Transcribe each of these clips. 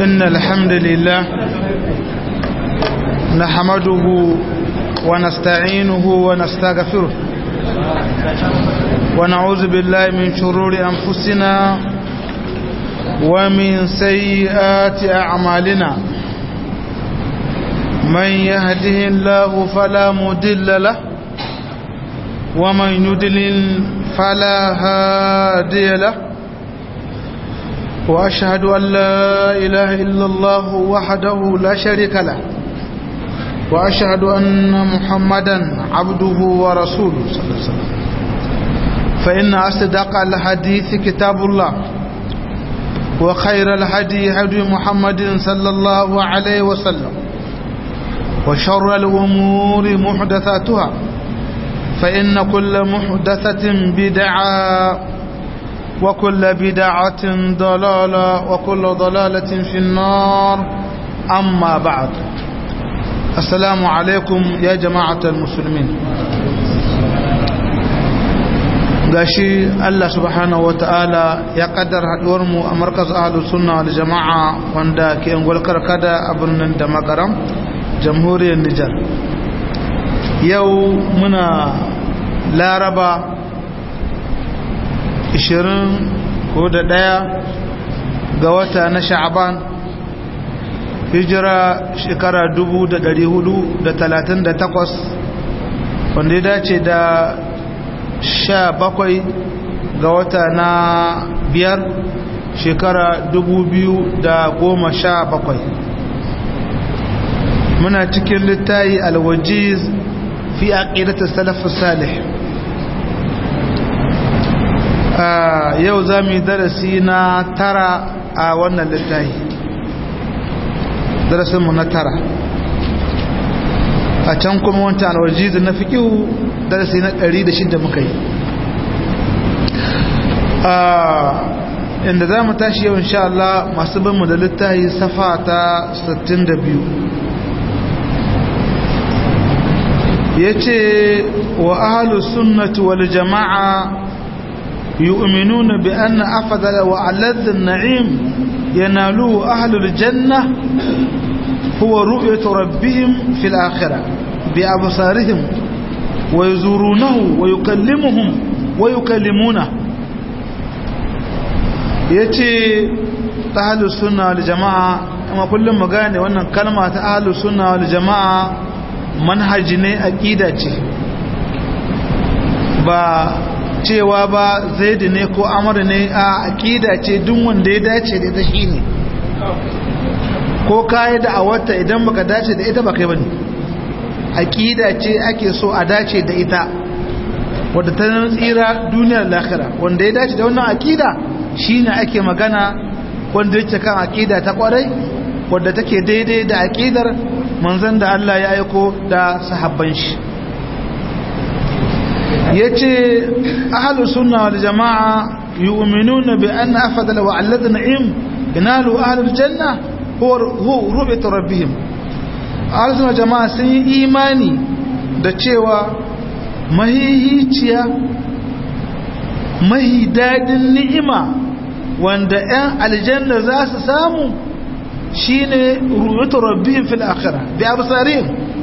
إن الحمد لله نحمده ونستعينه ونستغفره ونعوذ بالله من شرور أنفسنا ومن سيئات أعمالنا من يهده الله فلا مدل له ومن يدلل فلا هادي له وأشهد أن لا إله إلا الله وحده لا شريك له وأشهد أن محمدا عبده ورسوله صلى الله عليه وسلم فإن أصدق الحديث كتاب الله وخير الهدي هدي محمد صلى الله عليه وسلم وشر الأمور محدثاتها فإن كل محدثة بدعة وكل بدعة ضلالة وكل ضلالة في النار أما بعد السلام عليكم يا جماعة المسلمين gashi Allah subhanahu wa ta'ala ya kaddar haduwar mu a markaz ahlus sunna wal jama'a wanda ke ungwal karkada a birnin da makaram jamhuriyar Nijar yau muna laraba 20 ko da daya ga wata na sha'aban hijira shekara 438 wanda ya dace da sha bakwai ga wata na biyar shekara dubu biyu da goma sha bakwai muna cikin littayi alwajiz fi aqidata salafus salih yau za mu yi darasi na tara a wannan littayi darasinmu na tara a can kuma wancan alwajiz na fikihu darasi na 106 muka yi inda za mu tashi yau insha Allah masu binmu da littahi safa ta 62 ya ce wa ahalus sunnati wal jama'a yu'minuna bi anna afdala wa aladh an-na'im yanalu ahlul janna huwa ru'yatu rabbihim fil akhirah bi absarihim ويزورونه ويكلمهم ويكلمونه yace ahlus sunna wal jamaa amma kullum mu gane wannan kalma ta ahlus sunna wal jamaa manhaji ne aqida ce ba cewa ba zaid ne ko amr ne a aqida ce duk wanda ya dace da ita shine ko kai da awata idan baka dace da ita ba kai bane aƙida ce ake so a dace da ita wadda ta tsira duniyar lahira wanda ya dace da wannan aƙida shine ake magana wanda yake kan aƙida ta kwarai wadda take daidai da aƙidar manzon da Allah ya aiko da sahabban shi yace ahlus sunna wal jamaa yu'minuna bi anna afdala wa alladhi na'im yanalu ahlul janna huwa ru'yatu rabbihim arzuna jama'a sun yi imani da cewa mahihiciya mahi daɗin ni'ima wanda 'yan aljanna za su samu shine ruwatu rabbihim fil akhirah bi absarihim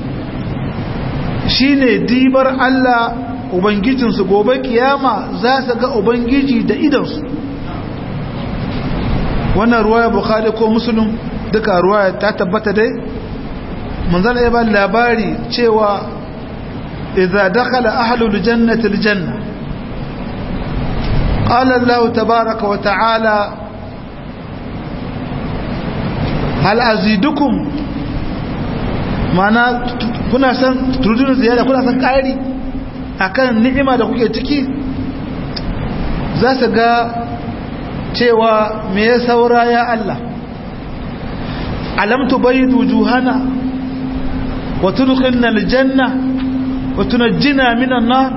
shine dibar Allah ubangijinsu gobe kiyama za su ga ubangiji da idansu wannan ruwaya bukhari ko muslim duka ruwaya ta tabbata dai manzana ya ba labari cewa idza dakhala ahlul jannati aljanna qala Allah tabaaraka wa ta'ala hal azidukum mana kuna san turudun ziyada kuna san kari akan ni'ima da kuke ciki za su ga cewa me ya saura ya Allah alam tubayyidu wujuhana وتدخلنا الجنة وتنجنا من النار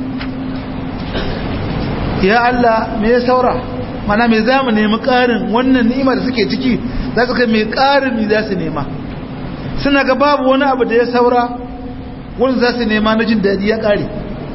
يا الله me ya saura mana me zamu nemi karin wannan ni'ima da suke ciki za su kai me karin ne za su nema suna ga babu wani abu da ya saura wanda za su nema na jin daɗi ya kare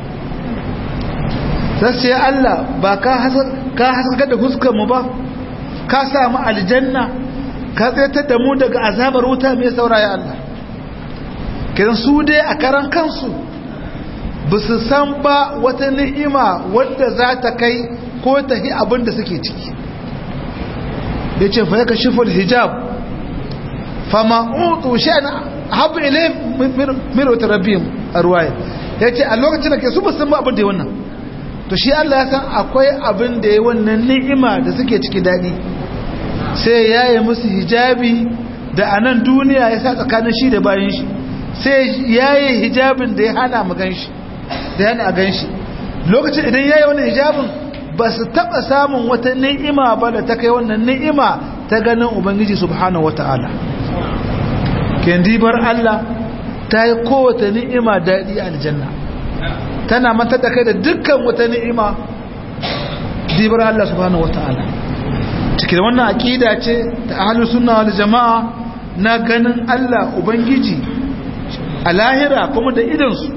sai ce Allah ba ka haskaka da huskar mu ba ka samu aljanna ka tsayar da mu daga azabar wuta mai saura ya Allah kiran su dai a karan kansu ba su san ba wata ni'ima wadda za ta kai ko ta hi abin da suke ciki ya ce fa yaka shifar hijab fama utu sha'ana habu ilai mirota rabin a ruwaya ya ce a lokacin da ke su ba san ba abin da ya wannan to shi Allah ya san akwai abin da ya wannan ni'ima da suke ciki daɗi sai ya yi musu hijabi da a nan duniya ya sa tsakanin shi da bayan shi sai ya yi hijabin da ya hana mu gan shi da yana a gan shi lokacin idan ya yi wani hijabin ba su taɓa samun wata ni'ima ba da ta kai wannan ni'ima ta ganin ubangiji subhanahu wata'ala kendibar Allah ta yi kowace ni'ima daɗi a aljanna tana mata da kai da dukkan wata ni'ima dibar Allah subhanahu wata'ala cikin wannan aƙida ce ta ahlus sunna wal jama'a na ganin Allah ubangiji a lahira kuma da idansu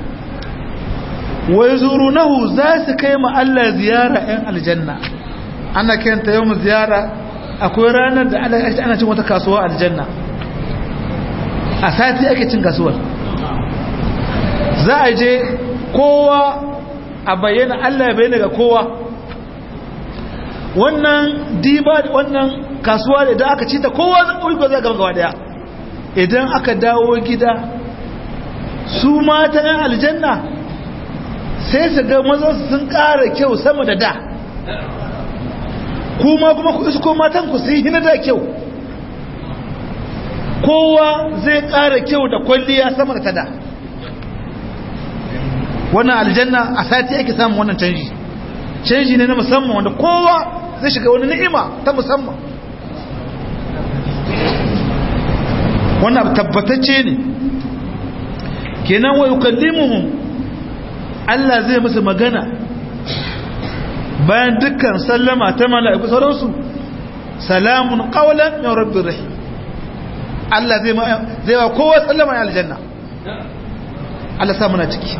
wai zurunahu za su kai ma Allah ziyara 'yan aljanna ana kenta yau ziyara akwai ranar da ana cin wata kasuwa aljanna a sati ake cin kasuwar za a je kowa a bayyana Allah ya bayyana ga kowa wannan diba wannan kasuwa da idan aka ci ta kowa zai zai gaba gaba daya idan aka dawo gida su mata 'yan aljanna sai su ga mazansu sun ƙara kyau sama da da kuma kuma ku isko matan ku sun hina da kyau kowa zai ƙara kyau da kwalliya sama da ta da wannan aljanna a sati ake samun wannan canji canji ne na musamman wanda kowa zai shiga wani ni'ima ta musamman wannan tabbatacce ne kenan wa yukallimuhum Allah zai musu magana bayan dukkan sallama ta mala'iku sauransu salamun qawlan min rabbir rahim Allah zai zai wa kowa sallama ya aljanna Allah sa muna ciki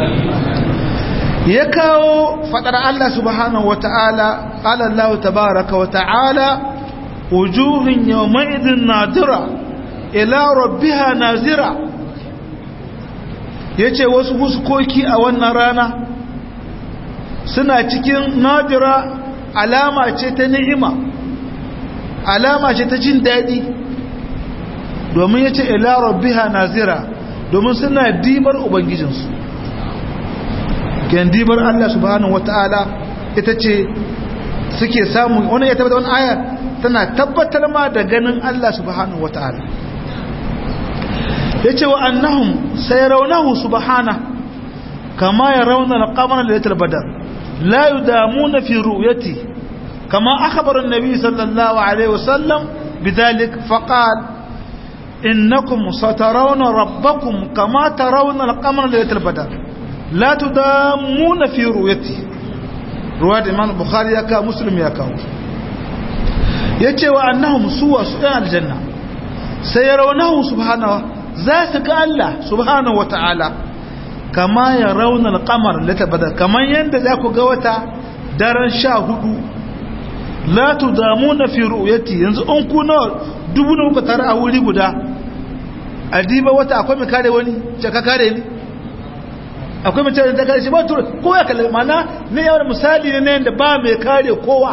ya kawo fadar Allah subhanahu wata'ala qala Allah tabaaraka wa ta'ala wujuhun yawma'idin nadira ila rabbiha nazira ya ce wasu huskoki a wannan rana suna cikin nadira alama ce ta ni'ima alama ce ta jin daɗi domin ya ce ila rabbiha nazira domin suna dibar ubangijinsu ken dibar Allah subhanahu wata'ala ita ce suke samu wani ya tabbata wani aya tana tabbatar ma da ganin Allah subhanahu wata'ala yace wa annahum sayarawnahu subhana kama yarawna al-qamara laylatal badr la yudamuna fi ru'yati kama akhbara an-nabi sallallahu alayhi wasallam bidhalik faqala innakum satarawna rabbakum kama tarawna al-qamara laylatal badr la tudamuna fi ru'yati ruwayat imam bukhari ya ka muslim ya kawo yace wa annahum suwa su aljanna sayarawnahu subhanahu za su ga Allah subhanahu wata'ala kama ya raunar kamar litabadar kamar yadda za ku ga wata daren sha hudu la tu damu na fi ru'yati yanzu an ku nawa dubu na kuka tare a wuri guda a diba wata akwai mai kare wani ce ka kare ni akwai mai kare ta kare shi ba tura kowa ya kalli mana ne yawon misali ne yadda ba mai kare kowa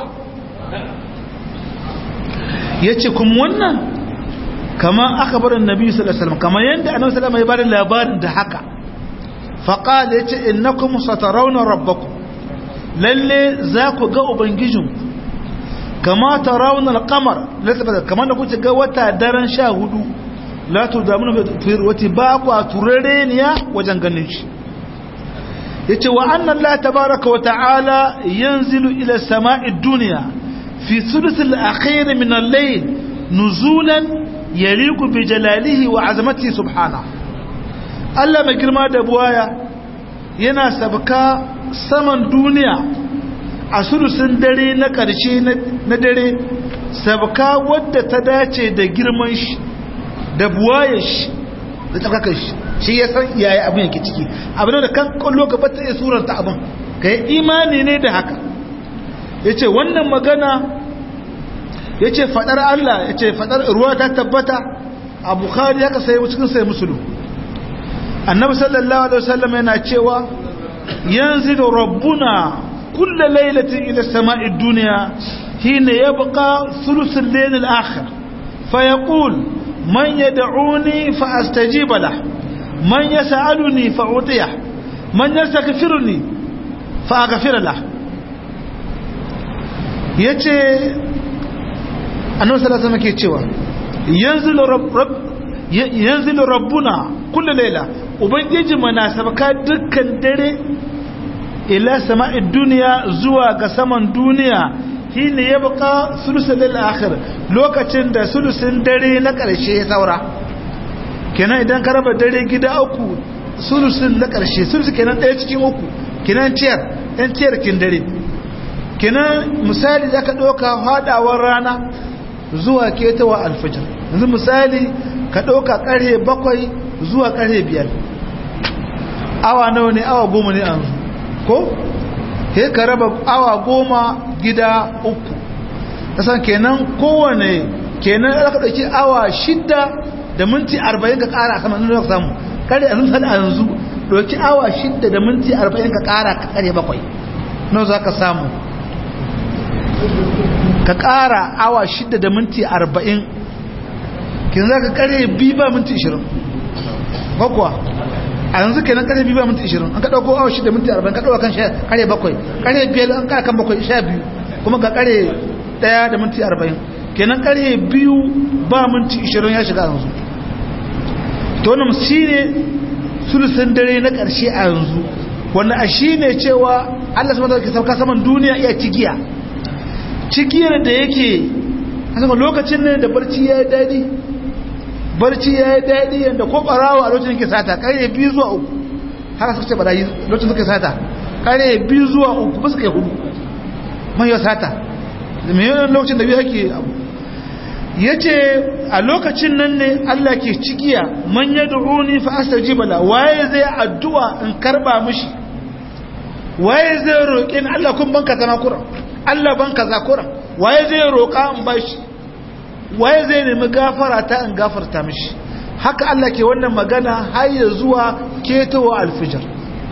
ya ce kuma wannan kama aka bar annabi sallallahu alaihi wasallam kama yanda annabi sallallahu alaihi wasallam ya bada labarin da haka fa qala yace innakum satarawna rabbakum lalle za ku ga ubangijin kama tarawna al-qamar lasaba kama da kuke ga wata daren 14 la tudamuna fi wati ba ku turareniya wajen ganin shi yace wa anna allah tabaaraka wa ta'ala yanzilu ila samai dunya fi thuluth al-akhir min al-layl nuzulan yaliku bi jalalihi wa azamati subhana Allah mai girma da buwaya yana sabka saman duniya a sulusun dare na ƙarshe na dare sabka wadda ta dace da girman shi da buwayar shi da tsakakar shi shi ya san iyaye abin yake ciki abin da kan kwallo gaba ta iya suranta abin ka yi imani ne da haka ya ce wannan magana yace fadar Allah yace fadar ruwa ta tabbata a bukhari haka sai cikin sai muslim annabi sallallahu alaihi wasallam yana cewa yanzilu rabbuna kulla lailatin ila sama'i dunya hina yabqa thuluth al-layl al-akhir fayaqul man yad'uni fa astajiba lah man yas'aluni fa utiyah man yastaghfiruni fa aghfir lah yace annabi sallallahu alaihi wasallam ke cewa yanzilu rabb yanzilu rabbuna kullu layla ubangiji mana sabaka dukkan dare ila sama'id duniya zuwa ga saman duniya shine ya baka sulusul lil akhir lokacin da sulusin dare na karshe ya saura kenan idan ka raba dare gida uku sulusin na karshe sulusi kenan daya cikin uku kenan tiyar ɗan tiyar kin dare kenan misali zaka ɗauka hadawar rana zuwa ketawa alfajir yanzu misali ka ɗauka ƙarhe bakwai zuwa ƙarhe biyar awa nawa ne awa goma ne an ko? he ka raba awa goma gida uku kasan kenan kowane kenan aka ɗauki awa shidda da minti arba'in ka ƙara a saman nuna samu ƙarhe a nuna a yanzu ɗauki awa shidda da minti arba'in ka ƙara ka ƙarhe bakwai nan za ka samu ka ƙara awa shidda da minti arba'in kin za ka kare biyu ba minti ishirin bakwa a yanzu kenan kare biyu ba minti ishirin an ka ɗauko awa shida minti arba'in ka ɗauka kan kare bakwai kare biyar an kara kan bakwai sha biyu kuma ga kare ɗaya da minti arba'in kenan kare biyu ba minti ishirin ya shiga yanzu to wannan shi ne sulusun dare na ƙarshe a yanzu wanda a shi ne cewa allah sama da ke sauka saman duniya iya cigiya cigiyar da yake a sama lokacin ne da barci ya yi daɗi barci ya yi daɗi yadda ko ɓarawa a lokacin ke sata ƙarye biyu zuwa uku haka suka ce ɓarayi lokacin suka sata ƙarye biyu zuwa uku ba suka yi hudu man yau sata da mai yawan lokacin da biyu hake abu ya ce a lokacin nan ne allah ke cikiya man ya du'uni fa asta jibala waye zai addu'a in karba mishi waye zai roƙi ni allah kun banka zama kuran allah banka za kuran waye zai roƙa in bashi waye zai nemi gafara ta in gafarta mishi haka Allah ke wannan magana har ya zuwa ketowa alfijar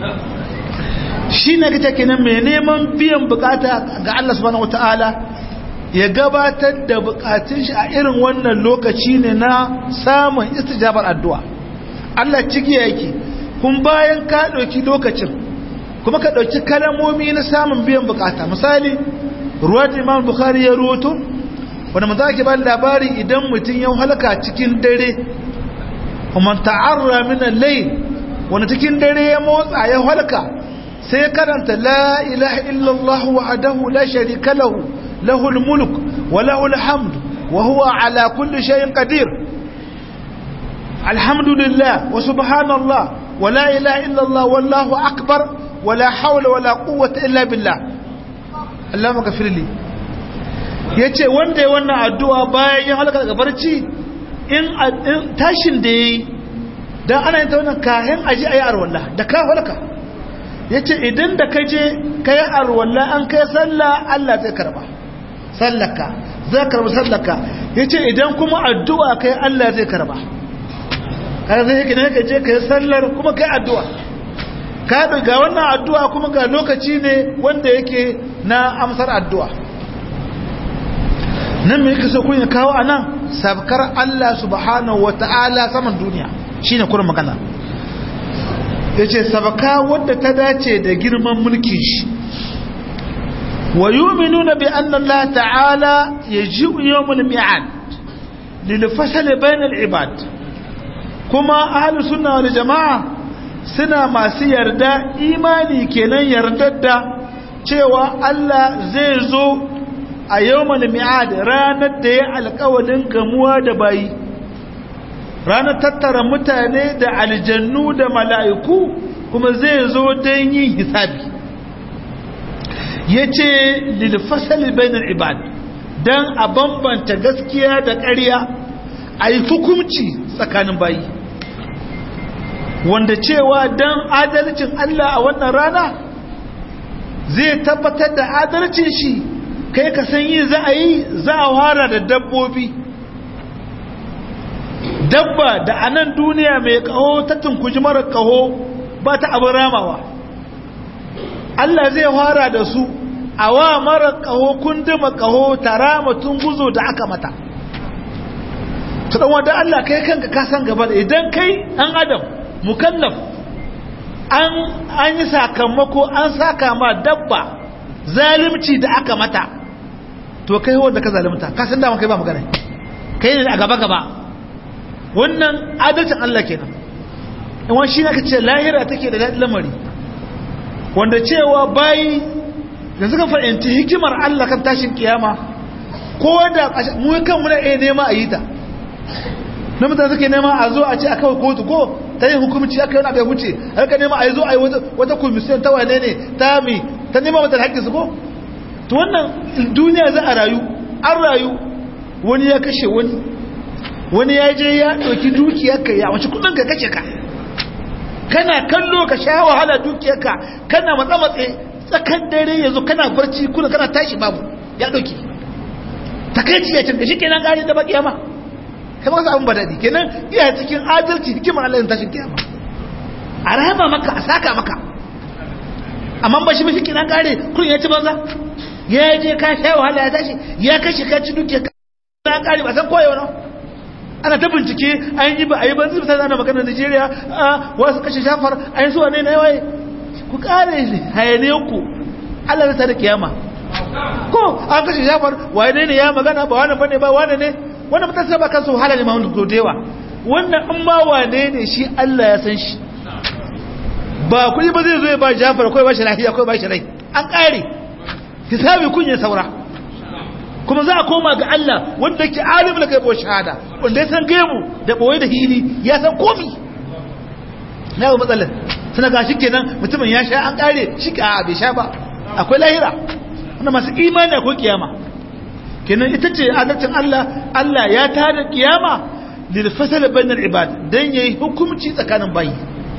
shi ne kace kenan mai neman biyan bukata ga Allah subhanahu wataala ya gabatar da bukatun shi a irin wannan lokaci ne na samun istijabar addu'a Allah ciki yake kun bayan ka dauki lokacin kuma ka dauki kalamomi na samun biyan bukata misali ruwat Imam Bukhari ya ruwato wanda mu zaki ba labari idan mutum ya halaka cikin dare kuma ta'arra min al-layl wanda cikin dare ya motsa ya halaka sai karanta la ilaha illallah wahdahu la sharika lahu lahul mulk wa lahul hamd wa huwa ala kulli shay'in qadir alhamdulillah wa subhanallah wa la ilaha illallah wallahu akbar wa la hawla wa la quwwata illa billah Allahumma ghafirli ya ce wanda ya wannan addu'a bayan ya halaka daga barci in tashin da ya yi don ana yin ta wannan kayan aji a yi arwallah da ka halaka ya ce idan da ka je ka yi arwallah an kai sallah Allah zai karba sallaka zai karba sallaka ya ce idan kuma addu'a ka yi Allah zai karba kada zai yake ne ka je ka yi sallar kuma ka yi addu'a ka ga wannan addu'a kuma ga lokaci ne wanda yake na amsar addu'a nan mai kaso kun ya kawo a nan sabkar Allah subhanahu wa ta'ala saman duniya shi ne kuma magana ya ce sabaka wadda ta dace da girman mulki shi wa yi nuna bi an Allah ta'ala ya ji yawon mi'ad lilfasali bayan ibad kuma ahalu suna wani jama'a suna masu yarda imani kenan yardar da cewa Allah zai zo a yawmal mi'ad ranar da ya alƙawalin gamuwa da bayi ranar tattara mutane da aljannu da mala'iku kuma zai zo don yin hisabi ya ce lilfasali bainar ibad don a bambanta gaskiya da ƙarya a yi hukumci tsakanin bayi wanda cewa don adalcin Allah a wannan rana zai tabbatar da adalcin shi kai ka san yi za a yi za a fara da dabbobi dabba da a nan duniya mai kaho ta tunkuji mara kaho ba ta abin ramawa Allah zai fara da su a wa mara kaho kunduma kaho tara mutum guzo da aka mata ta dan wanda Allah kai kanka ka san gaba da idan kai an adam mukallaf an an yi sakamako an saka ma dabba zalimci da aka mata to kai wanda ka zalimta ka san dama kai ba magana kai ne a gaba gaba wannan adalcin Allah kenan in wani shi naka ce lahira take da daɗin lamari wanda cewa bayi da suka fahimci hikimar Allah kan tashin kiyama ko da mu kan muna iya nema a yi ta na mutane suke nema a zo a ce a kawai kotu ko ta yin hukumci aka yi wani abai huce a rika nema a yi zo a yi wata komisiyon ta wane ne ta mi ta nema mata haƙƙi su ko to wannan duniya za a rayu an rayu wani ya kashe wani wani ya je ya ɗauki dukiyarka ya wace kudin ka kashe ka kana kallo ka sha wahala dukiyarka kana matsa matse tsakan dare yanzu kana barci kuna kana tashi babu ya ɗauki takaici ya canza shi kenan gari da baki yama kai masu abin badadi kenan iya cikin adalci hikimar Allah tashin kiyama a rahama maka a saka maka amma ba shi mashi kenan gare kun ya ci banza ya je ka sha wahala ya tashi ya kashe ka ci dukiyarka na kare ba san koyewa na ana ta bincike an yi ba a yi ba zai ana maganar Najeriya a wasu kashe shafar a yi suwa ne na yawaye ku kare hayane ku Allah zai da kiyama ko an kashe shafar wane ne ya magana ba wane bane ba wane ne wannan mutum sai ba kansu wahala ne ma wanda ko dewa wannan in ma wane ne shi Allah ya san shi ba kuɗi ba zai zo ya ba Jafar ko ba shi lafiya ko ba shi rai an kare hisabi kun ya saura kuma za a koma ga Allah wanda ke alim da gaibo shahada wanda ya san gaibu da boye da hili ya san komi na yau matsalar suna ga shi kenan mutumin ya sha an kare shi ka bai sha ba akwai lahira wanda masu imani akwai kiyama kenan ita ce adalcin Allah Allah ya tada kiyama lil fasal bainal ibad dan yayi hukunci tsakanin bayi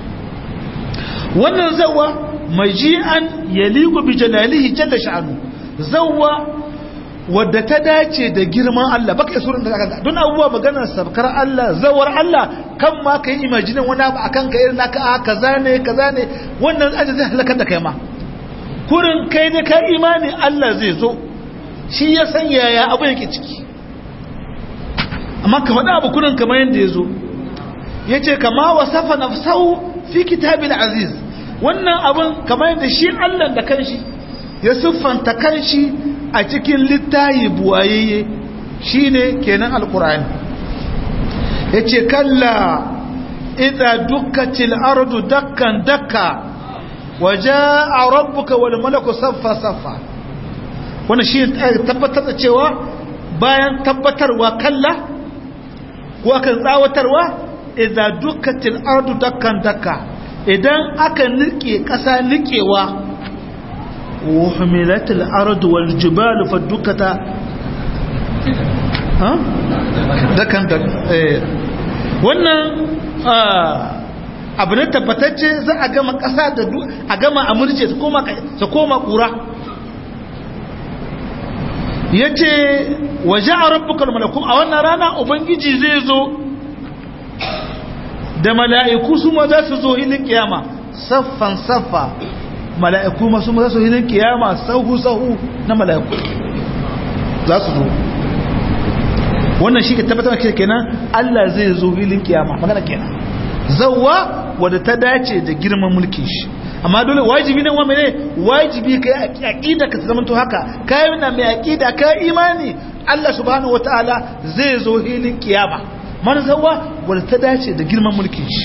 wannan zawa maji'an yaliqu bi jalalihi jalla sha'anu zawa wadda ta dace da girman Allah baka surin da aka don abubuwa maganar sabkar Allah zawar Allah kan ma kai imaginin wani abu akan ka irin naka a kaza ne kaza ne wannan aje zai halakar da kai ma kurin kai ne ka imani Allah zai zo shi ya san yaya abu yake ciki amma ka faɗa abu kurin kamar yadda ya zo ya ce kama wasafa nafsahu fi kitabil aziz wannan abun kamar yadda shi Allah da kanshi ya siffanta kanshi a cikin littayi buwayayye shine kenan alkur'ani yace kalla idza dukkatil ardu dakkan dakka wajaa rabbuka wal malaku saffa saffa wannan shi tabbatar da cewa bayan tabbatarwa kalla ko kan tsawatarwa idza dukkatil ardu dakkan dakka idan aka nike kasa nikewa وحملت الأرض والجبال فدكتا ها ده كان ده wannan abu ne tabbatacce za a gama ƙasa da a gama a murce su koma su koma ƙura ya ce waje a rabbukar malaku a wannan rana ubangiji zai zo da mala'iku su ma za su zo hilin kiyama saffan saffa mala'iku masu masu hinin kiyama sahu-sahu na mala'iku za su zo wannan shi ke tabbatar ke kenan Allah zai zo hilin kiyama magana kenan zauwa wadda ta dace da girman mulkin shi amma dole wajibi nan wame ne wajibi kai aqida ka zama to haka kai na mai aqida kai imani Allah subhanahu wataala zai zo hilin kiyama man zauwa wadda ta dace da girman mulkin shi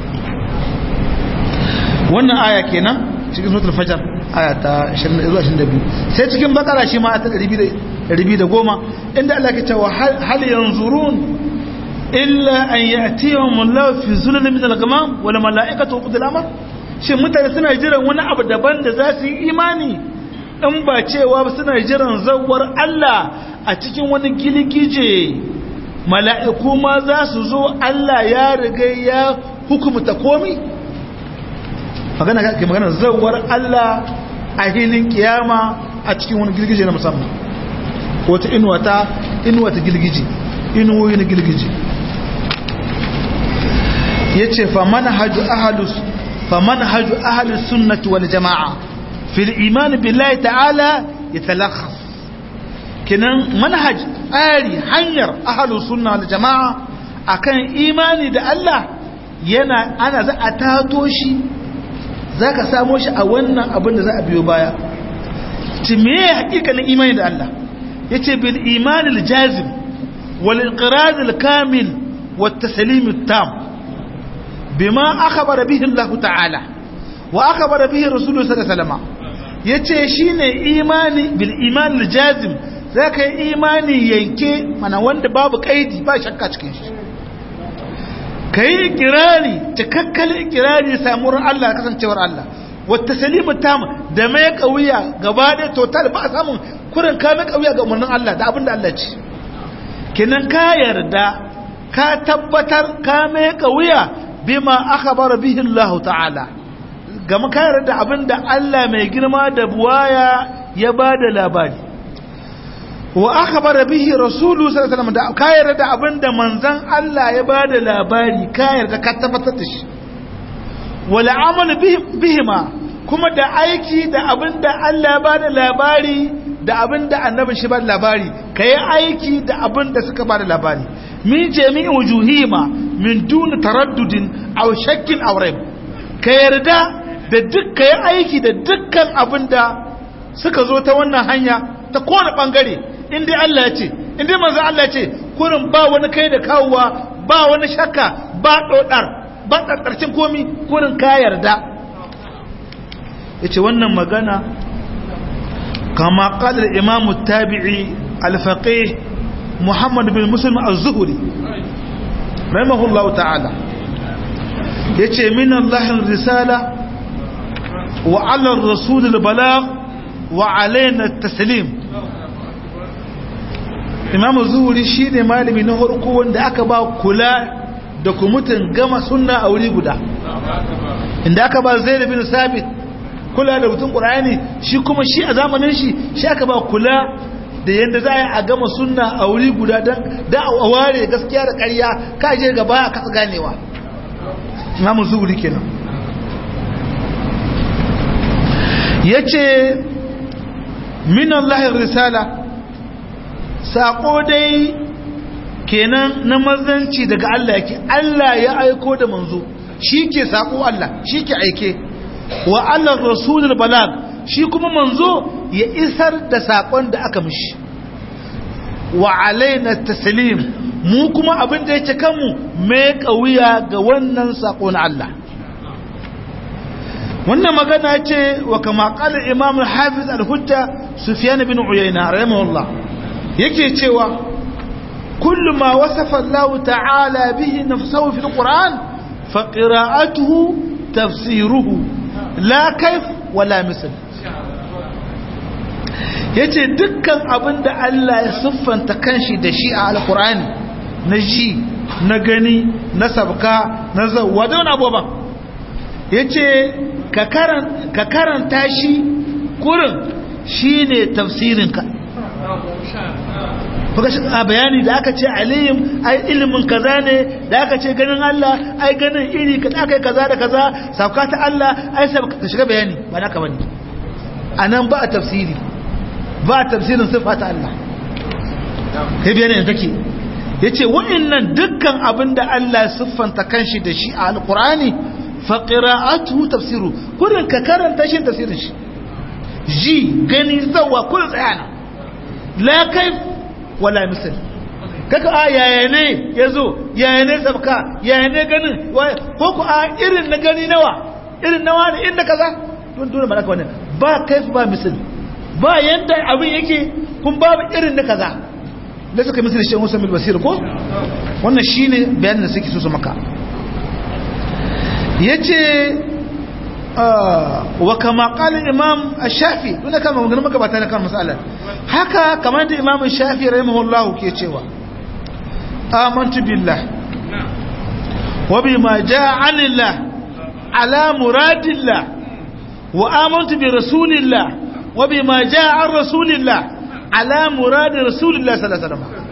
wannan aya kenan cikin suratul fajar aya ta 22 sai cikin bakara shi ma ta 210 inda Allah ke cewa hal yanzurun illa an ya'tiyahum Allah fi zulal min al-ghamam wal mala'ikatu qad al-amr shin mutane suna jiran wani abu daban da za su yi imani in ba cewa suna jiran zawar Allah a cikin wani giligije mala'iku ma za su zo Allah ya riga ya hukumta komi magana ke magana zawar Allah a hilin kiyama a cikin wani girgije na musamman wata inuwa ta inuwa ta gilgiji inuwoyi na gilgiji yace fa manhaju ahlus fa manhaju ahlus sunnati wal jamaa fil iman billahi ta'ala yatalakhas kinan manhaj tsari hanyar ahlus sunna wal jamaa akan imani da Allah yana ana za a tato shi zaka samo shi a wannan abin da za a biyo baya ci me hakikanin imani da Allah yace bil iman al jazim wal inqiraz al kamil wat taslim al tam bima akhbara bihi Allah ta'ala wa akhbara bihi Rasulullah sallallahu alaihi wasallam yace shine imani bil iman al jazim zaka yi imani yanke mana wanda babu kaidi ba shakka cikin shi kai ikirari cikakken ikirari samuwar Allah kasancewar Allah wata salimu tam da mai kauya gaba da total ba samun kurin ka mai kauya ga umarnin Allah da abin da Allah ce kinan ka yarda ka tabbatar ka mai kauya bima akhbara bihi Allah ta'ala gama ka yarda abin da Allah mai girma da buwaya ya bada labari wa akhbara bihi rasulu sallallahu alaihi wasallam da ka yarda abin da manzon Allah ya bada labari ka yarda ka tabbatar da shi wala amal bihima kuma da aiki da abin da Allah ba da labari da abin da annabin shi ba da labari ka yi aiki da abin da suka ba da labari min jami'in wujuhima min duni taraddudin aw shakkin aw raib ka yarda da duk ka yi aiki da dukkan abin da suka zo ta wannan hanya ta kowane bangare in dai Allah ya ce in dai manzo Allah ya ce kurin ba wani kai da kawowa ba wani shakka ba dodar ba ƙarƙarcin komi kurin ka yarda ya ce wannan magana kama ƙalar imamu tabi'i alfaƙe muhammad bin musulmi al-zuhuri rahimahullahu ta'ala ya ce min allahin risala wa alar rasulul bala wa alaina taslim imamu zuhuri shi ne malami na harko wanda aka ba kula da kumutun gama sunna a wuri guda inda aka ba zai bin sabit kula da mutum ƙura'ani shi kuma shi a zamanin shi shi aka ba kula da yadda za a yi a gama sunna a wuri guda don da a ware gaskiya da ƙarya ka je gaba a kasa ganewa imamu zuhuri kenan ya ce minan lahir risala saƙo dai kenan na mazanci daga Allah yake Allah ya aiko da manzo shi ke saƙo Allah shi ke aike wa Allah rasulul balag shi kuma manzo ya isar da saƙon da aka mishi wa alaina taslim mu kuma abin da yake kanmu mai ƙauya ga wannan saƙo na Allah wannan magana ce wa kama qala imam al-hafiz al-hujja sufyan bin uyayna rahimahullah yake cewa كل ما وصف الله تعالى به نفسه في القرآن فقراءته تفسيره لا كيف ولا مثل yace dukkan abin da Allah ya siffanta kanshi da shi a alkur'ani na ji na gani na sabka na zawwa da wani abubuwan yace ka karanta shi kurin shine tafsirinka a bayani da aka ce alim ai ilimin kaza ne da aka ce ganin Allah ai ganin iri ka aka yi kaza da kaza sauka ta Allah ai sai ka shiga bayani ba naka bane anan ba a tafsiri ba a tafsirin sifa ta Allah kai bayani ne take yace wa'annan dukkan abinda Allah siffanta kanshi da shi a alqur'ani fa qira'atuhu tafsiru kullun ka karanta shi tafsirin shi ji gani zawa kullun tsayana la kaif wala misal kaka a yaya ne ya zo yaya ne sabka yaya ne ganin ko ku a irin na gani nawa irin nawa ne inda kaza don dole ba wannan ba kaif ba misal ba yanda abin yake kun babu irin na kaza da suka misali shi Musa bil Basir ko wannan shine bayanin da suke so su maka yace wa kama qala imam ash-shafi dole kama mun maka bata kan masalan haka kamar da imam ash-shafi rahimahullah ke cewa amantu billah wa bima jaa anillah ala muradillah wa amantu bi rasulillah wa bima jaa an rasulillah ala murad rasulullah sallallahu alaihi wasallam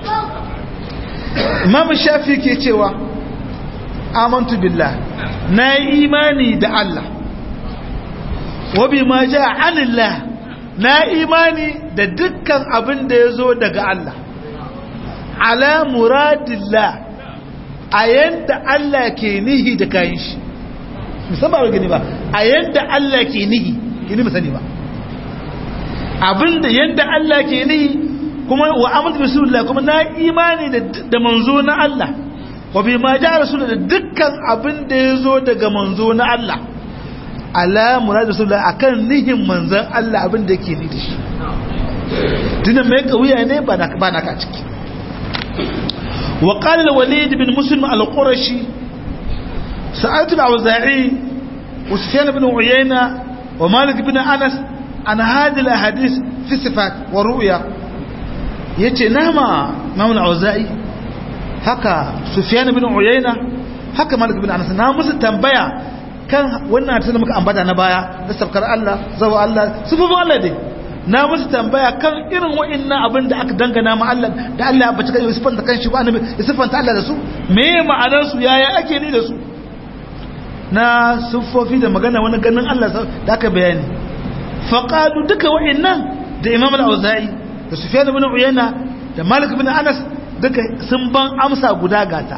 imam shafi ke cewa amantu billah na yi imani da Allah wa bima jaa anillah na imani da dukkan abin da ya zo daga Allah ala muradillah a yanda Allah ke nihi da kayan shi musamman ba gani ba a yanda Allah ke nihi gini musani ba abinda yanda Allah ke nihi kuma wa amintu rasulullah kuma na imani da manzo na Allah wa bi ma ja rasul da dukkan abin da ya zo daga manzo na Allah ala murad rasulullah akan nihin manzon Allah abin da yake ni da shi tunan mai kauya ne ba na ba na ka ciki wa qala al-walid bin muslim al-qurashi sa'altu al-awza'i wa sufyan bin uyayna wa malik bin anas an hadhihi al-ahadith fi sifat wa ru'ya yace nama imam al-awza'i haka sufyan bin uyayna haka malik bin anas na musu tambaya kan wannan ta da muka ambata na baya da sabkar Allah zawa Allah sufufin Allah dai na musu tambaya kan irin wa'annan abin da aka dangana ma Allah da Allah ya bace kai sifanta kan shi ko annabi ya sifanta Allah da su me ma'anar su yaya ake ni da su na sufofi da magana wani ganin Allah da aka bayani faqalu duka wa'annan da Imam al-Auza'i da Sufyan ibn Uyayna da Malik ibn Anas duka sun ban amsa guda gata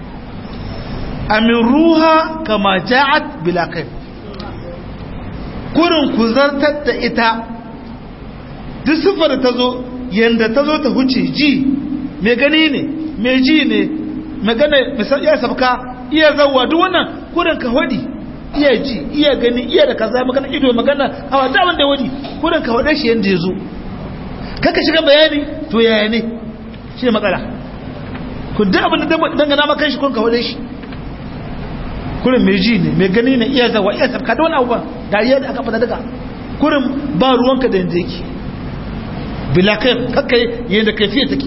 amiruha kama ja'at bila kai kurin ku zartar da ita duk siffar ta zo yanda ta zo ta huce ji mai gani ne mai ji ne magana iya sabka iya zawwa duk wannan kurin ka hodi iya ji iya gani iya da kaza magana ido magana hawa da wanda wadi kurin ka hode shi yanda ya zo kaka shiga bayani to yaya ne shi ne matsala ku duk abin da dangana maka shi kun ka hode shi kurin mai ji ne mai gani ne iya zawa iya sabka da wani abubuwan da iya da aka fada daga kurin ba ruwanka da yanzu yake bila kai kakka yadda kaifiya take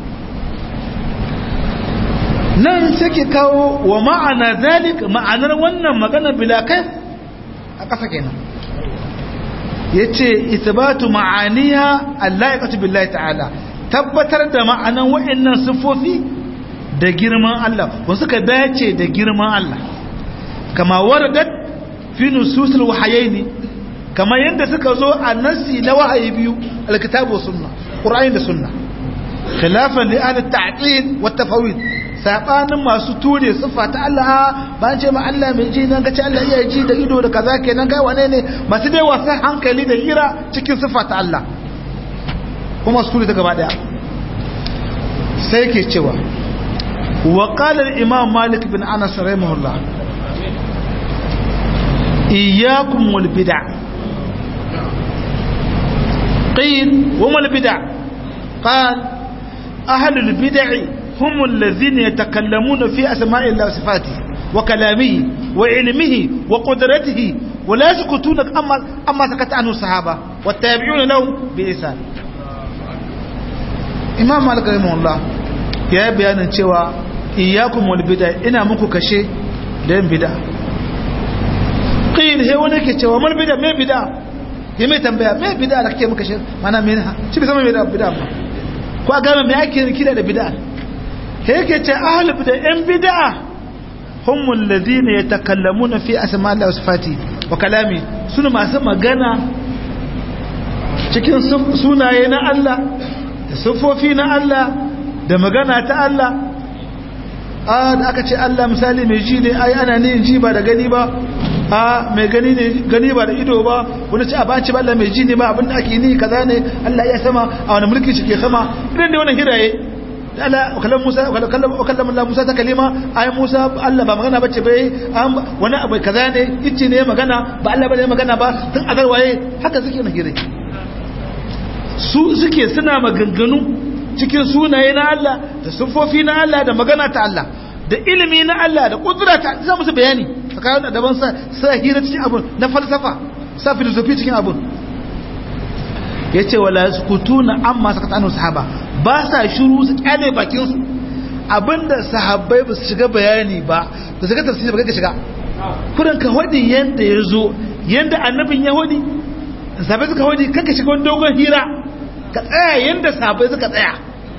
nan sai ke kawo wa ma'ana zalik ma'anar wannan magana bila kai a ƙasa kenan ya ce isbatu ma'aniya Allah ya ƙatu billahi ta'ala tabbatar da ma'anan wa'annan siffofi da girman Allah wasu ka dace da girman Allah kama waradat fi nususul wahayaini kama yadda suka zo a nasi na wahayi biyu alkitabu sunna qur'ani da sunna khilafan li ahli ta'til wa tafawid sabanin masu ture sifa ta Allah ba ce ma Allah mai ji nan kace Allah iya ji da ido da kaza kenan kai wane ne masu dai wasa hankali da hira cikin sifa ta Allah kuma su ture ta gaba daya sai ke cewa wa qala al-imam malik bin anas rahimahullah iyyakum wal bid'ah قيل وما البدع قال أهل البدع هم الذين يتكلمون في أسماء الله وصفاته وكلامه وعلمه وقدرته ولا يسكتون أما, أما سكت عنه الصحابة والتابعون لهم بإحسان إمام مالك رحمه الله يا بيان cewa iyyakum wal bid'a ina muku kashe da yin bid'a qil he wani ke cewa mal bid'a me bid'a ya mai tambaya mai bida da kake muka shi mana mai shi bai zama mai bida ba ko a gama mai ake kira da bida he yake ce ahli bida yan bida humul ladina yatakallamuna fi asma Allah wa sifati wa kalami suna masu magana cikin sunaye na Allah da sifofi na Allah da magana ta Allah a da aka ce Allah misali mai ji ne ai ana ne ji ba da gani ba a mai gani ne gani ba da ido ba wani ci a ba ci ba Allah mai ji ne ba abinda ake ni kaza ne Allah ya sama a wani mulki shi ke sama idan da wannan hiraye Allah kallon Musa kallon kallon Allah Musa ta kalima ai Musa Allah ba magana bace bai wani abu kaza ne ice ne magana ba Allah bane magana ba tun a garwaye haka suke na hiraye su suke suna maganganu cikin sunaye na Allah da sufofi na Allah da magana ta Allah da ilimi na Allah da kudura ta za musu bayani tsakanin da daban sa sa hira cikin abun na falsafa sa filosofi cikin abun yace wala sukutuna amma sakata anu sahaba ba sa shiru su kyale bakin su abinda sahabbai ba su shiga bayani ba ba su shiga tafsiri ba ka shiga kuran ka hodi yanda yazo yanda annabin ya hodi sahabbai suka hodi kanka shiga wani dogon hira ka tsaya yanda sahabbai suka tsaya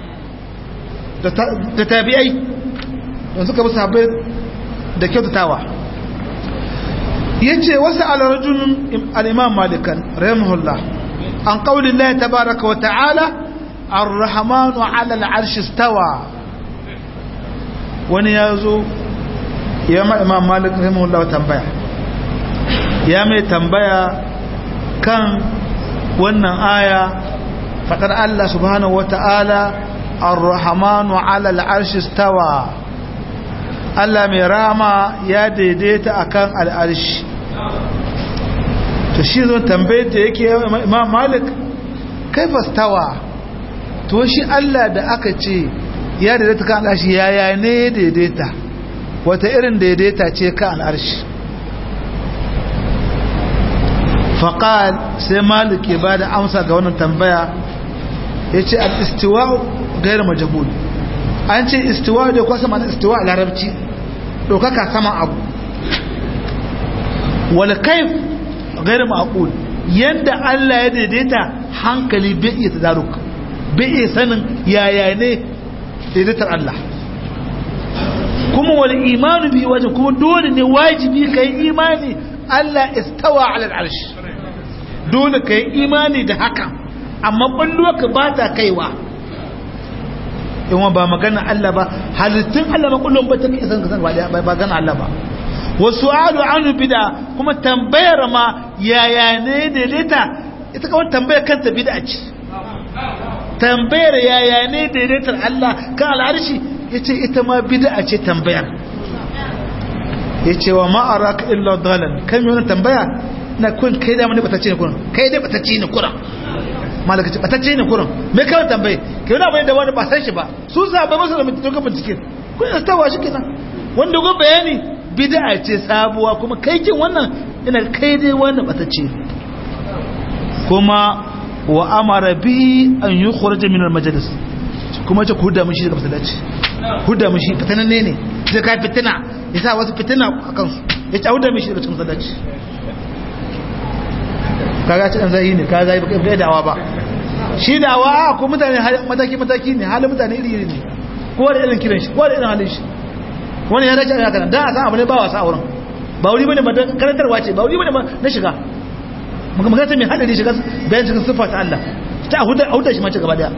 da tabi'ai don suka bi sahabbai da kyautatawa yace wasu alarajulun al-imam malikan rahimahullah an qawli Allah tabaaraka wa ta'ala ar-rahmanu 'ala al-'arshi istawa wani yazo ya ma imam malik rahimahullah tambaya ya mai tambaya kan wannan aya fadar Allah subhanahu wa ta'ala ar-rahmanu 'ala al-'arshi istawa Allah mai rama ya daidaita akan al'arshi to shi zo tambaye da yake imam malik kaifa stawa to shi Allah da aka ce ya daidaita kan al'arshi yaya ne daidaita wata irin daidaita ce kan al'arshi faƙal sai malik ya ba da amsa ga wannan tambaya ya ce al'istiwa gairar majabul an ce istiwa da kwasa mana istiwa a larabci ɗaukaka saman abu wal kaif gairar ma'akul yadda Allah ya daidaita hankali bai iya tadaruk bai iya sanin yaya ne daidaitar Allah kuma wal imanu bi wajen kuma dole ne wajibi ka yi imani Allah istawa ala al'arshi dole ka yi imani da haka amma ɓalluwa ka ba ta kaiwa yawan ba magana Allah ba halittun Allah ba kullum ba ta kai san kasan ba ba gana Allah ba wasu alu anu bida kuma tambayar ma yaya ne daidaita ita kawai tambayar kanta bida ce tambayar yaya ne daidaitar Allah kan al'arshi yace ita ma bida ce tambayar yace wa ma'araka illa dalan kan yi tambaya na kun kai da mani batacce ne kuran kai dai batacce ne kuran malaka ce batacce ne kuran me kawai tambaye kai wani abu da wani ba san shi ba su sa ba masa da mutum ka bincike kun yi tawa shi kenan wanda go bayani bid'a ce sabuwa kuma kai kin wannan ina kai dai wannan batacce kuma wa amara bi an yukhraj min al majlis kuma ce ku huda mishi daga masallaci huda mishi fitanan ne ne zai kai fitina yasa wasu fitina a kansu ya ci huda mishi daga cikin masallaci kaga ci dan zai ne ka zai baka dawa ba shi dawa ko mutane mataki mataki ne halin mutane iri iri ne ko da irin kiran shi ko da irin halin shi wani ya dace haka nan dan a san abu ne ba wasa a wurin ba wuri bane ba karantarwa ce ba wuri bane ba na shiga muka magana mai hadari shiga bayan cikin sifa ta Allah ta huda huda shi ma ci gaba daya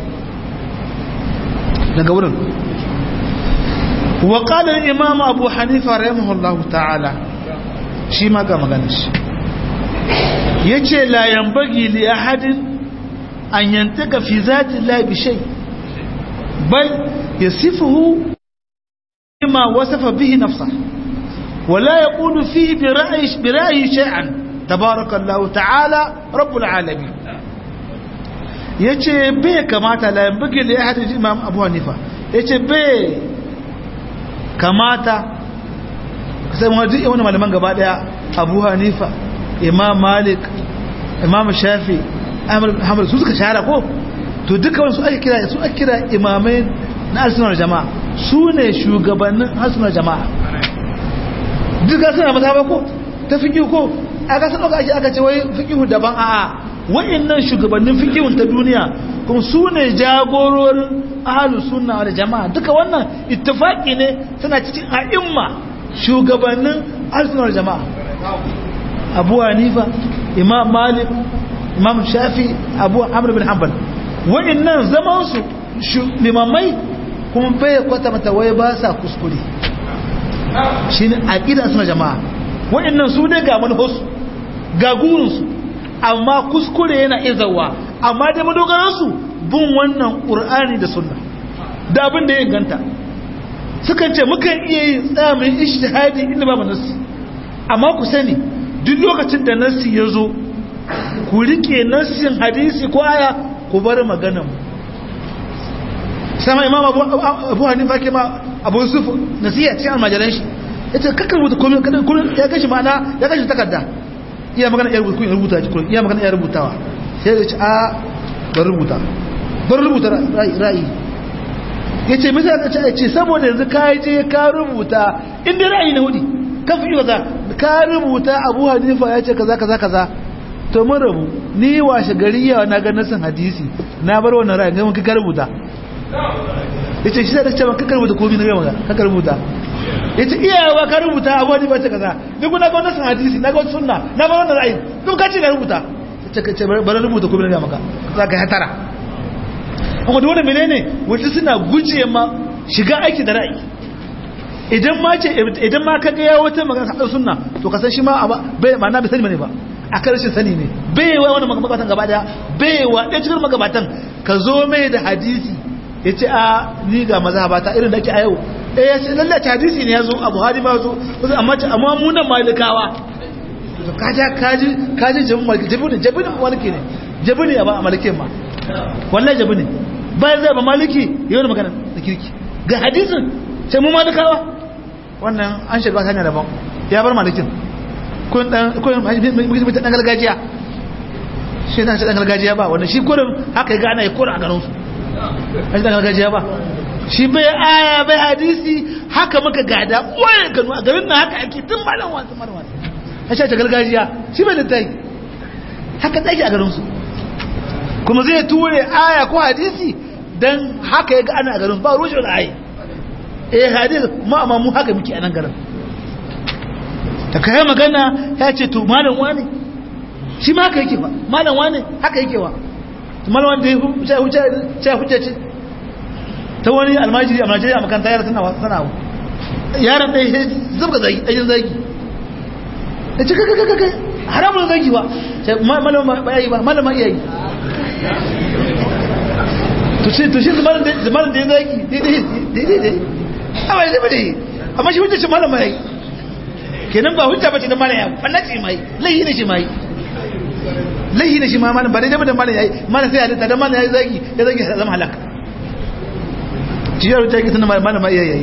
daga wurin wa qala al-imam abu hanifa rahimahullahu ta'ala shi ma ga maganar shi yace la yanbaghi li ahadin an yantaka fi zati Allah bi shay bal yasifuhu bima wasafa bihi nafsuhu ولا يقول فيه برأي برأي شيئا تبارك الله تعالى رب العالمين yace bai kamata la yambage li ahad imam abu hanifa yace bai kamata sai mu ji wani malaman gaba daya abu hanifa imam malik imam shafi ahmad bin hanbal su suka shahara ko to duka wani su ake kira su ake kira imamai na arsunar jama'a su ne shugabannin arsunar jama'a duka suna mata ba ko ta fiƙi ko aka san aka ake aka ce wai fiƙihu daban a'a wa'annan shugabannin fiƙihun ta duniya kuma su ne jagororin ahalu sunna da jama'a duka wannan ittifaqi ne suna cikin a'imma shugabannin arsunar jama'a abu hanifa imam malik imam shafi abu amr bin hanbal wa'annan zaman su limamai kuma bai kwata mata wai ba sa kuskure shi ne aƙida suna jama'a waɗannan su ne ga manufarsu ga gurinsu amma kuskure yana izawa amma da madogaransu bin wannan ƙur'ani da sunna da abin da ya ganta sukan ce mukan iya yi tsamin ishtihadi inda babu nassi amma ku sani duk lokacin da nassi ya zo ku rike nassin hadisi ko aya ku bar maganan mu sama imam abu hanifa ke ma abu yusuf nasiya cikin almajiran shi ya ce kakar rubuta komai kullum ya gashi ma'ana ya gashi takarda iya magana iya rubuta rubuta kullum iya magana iya rubutawa sai ya ce a bar rubuta bar rubuta ra'ayi ya ce misali ka ce ce saboda yanzu ka je ka rubuta inda ra'ayi na hudi kan fi kaza ka rubuta abu hanifa ya ce kaza kaza kaza to mun rabu ni washe gari yawa na ga nasin hadisi na bar wannan ra'ayin ga ka rubuta yace shi da cewa ka rubuta komai na ga maka ka rubuta yace iyawa ka rubuta abu ne ba ta kaza duk na ga nasin hadisi na ga sunna na bar wannan ra'ayin duk ka ce ka rubuta yace ka ce bar rubuta komai na ga maka za ka hatara amma dole menene wanda suna guje ma shiga aiki da ra'ayi idan ma ce idan ma kaga ya wata magana ta sunna to ka san shi ma bai ma na bai sani bane ba a karshen sani ne bai wa wani magabatan gaba daya bai wa ɗaya cikin magabatan ka zo mai da hadisi ya ce a ni ga mazhabata irin da ake a yau eh ya ce lallace hadisi ne ya zo a buhari ba zo amma amma mu nan malikawa to kaja kaji kaji jabin maliki jabin jabin maliki ne jabin ne ba a malikin ma wallahi jabin ne bayan zai ba maliki yau magana da kirki ga hadisin sai mu malikawa wannan an shiga hanya daban ya bar malikin kun dan kun mutum dan gargajiya shi dan dan gargajiya ba wannan shi kurin haka ga ana yi kurin a garin su shi dan gargajiya ba shi bai aya bai hadisi haka muka gada wai gano a garin nan haka ake tun malam wasu marwan a shi ta gargajiya shi bai littai haka tsaki a garin su kuma zai ture aya ko hadisi dan haka ya ga ana a garin su ba rushe da aya eh hadis ma amma mu haka muke a nan garin ta kai magana ya ce to malam wani shi ma haka yake ba malam wani haka yake wa to malam wani da ya huce huce ce ta wani almajiri a Najeriya a makaranta yara tana sana yaran ɗaya zubga zagi ɗayin zagi da ce kaka kaka haramun zagi ba malam ba yayi ba malam ma iyayi to shi to shi zamanin da ya zagi daidai daidai amma ya zama da yi amma shi hujjar shi malam ma yayi kenan ba hujja bace da malam ya fallace mai laihi ne shi mai laihi ne shi ma malam ba dai da malam yayi malam sai halitta da malam yayi zagi ya zagi ya zama halaka ciyar ta ki tana malam yayi yayi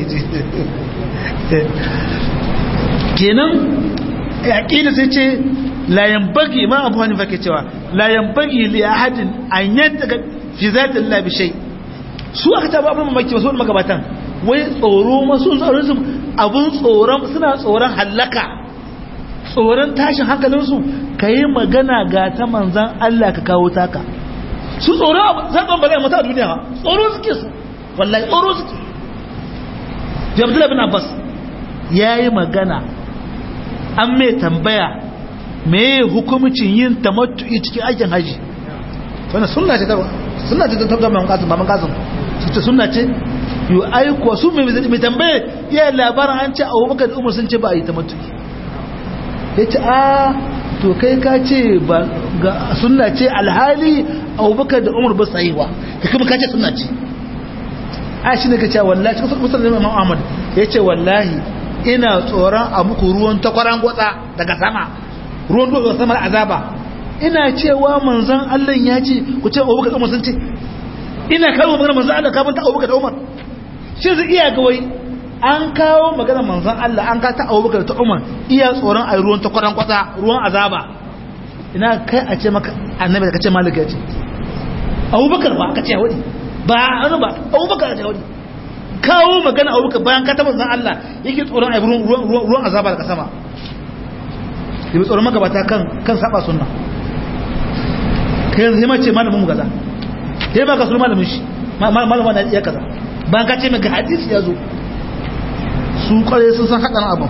kenan aqida sai ce la yanbaghi ma abu hanifa ke cewa la yanbaghi li ahadin an yadda fi zati Allah bi shay su aka taba abin mamaki wasu magabatan wai tsoro masu tsoron su abun tsoron suna tsoron hallaka tsoron tashin hankalinsu ka yi magana ga ta manzan Allah ka kawo taka su tsoron zaɓen ba zai mata a duniya tsoro suke su wallahi tsoro suke jabdula bin abbas ya yi magana an mai tambaya mai hukumcin yin tamattu'i cikin aikin haji wannan sunna ce ta sunna ce ta tabbatar man kasim ba man kasim su ce sunna ce yi aiko su mai tambaye ya labarin an ce a wabaka da umar sun ce ba a yi ta matuki ya ce a to kai ka ce ba ga suna ce alhali a wabaka da umar ba su yi wa ka kuma ka ce suna ce a shi ne ka ce wallahi cikin musul da imam ahmad ya ce wallahi ina tsoron a muku ruwan takwaran gwatsa daga sama ruwan daga sama da azaba ina cewa manzon allah ya ce ku ce abubakar umar sun ce ina kawo magana manzon allah kafin ta abubakar da umar shi zai iya ga wai an kawo magana manzon Allah an ka ta Abubakar ta Umar iya tsoron a ruwan ta kwaran kwata ruwan azaba ina kai a ce maka annabi da kace malaka ce Abubakar ba aka ce wani ba an ba Abubakar ce wani kawo magana Abubakar bayan ka ta manzon Allah yake tsoron a ruwan ruwan azaba daga sama yi tsoron magabata kan kan saba sunna kai yanzu ma ce malamin mu gaza sai ba ka sunan malamin shi malamin na iya kaza bayan ka ce maka hadisi ya zo su kware sun san haɗin abin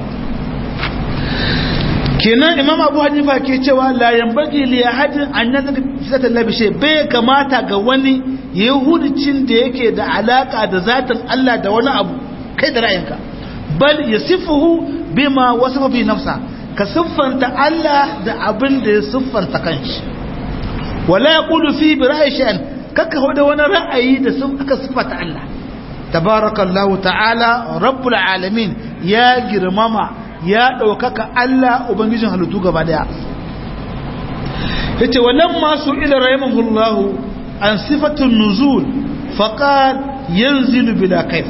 kenan imam abu hanifa ke cewa la yambagi li ahadin an nazaka fisatan labishe bai kamata ga wani yahudincin da yake da alaka da zatin Allah da wani abu kai da ra'ayinka bal yasifuhu bima wasafa bi nafsa ka siffanta Allah da abin da ya siffanta kanshi wala yaqulu fi bi ra'yi shay'an kaka hoda wani ra'ayi da sun aka siffata Allah tabarakallahu ta'ala rabbul alamin ya girmama ya ɗaukaka Allah ubangijin halittu gaba daya yace wannan masu ila rahimahullahu an sifatun nuzul faqad yanzilu bila kayf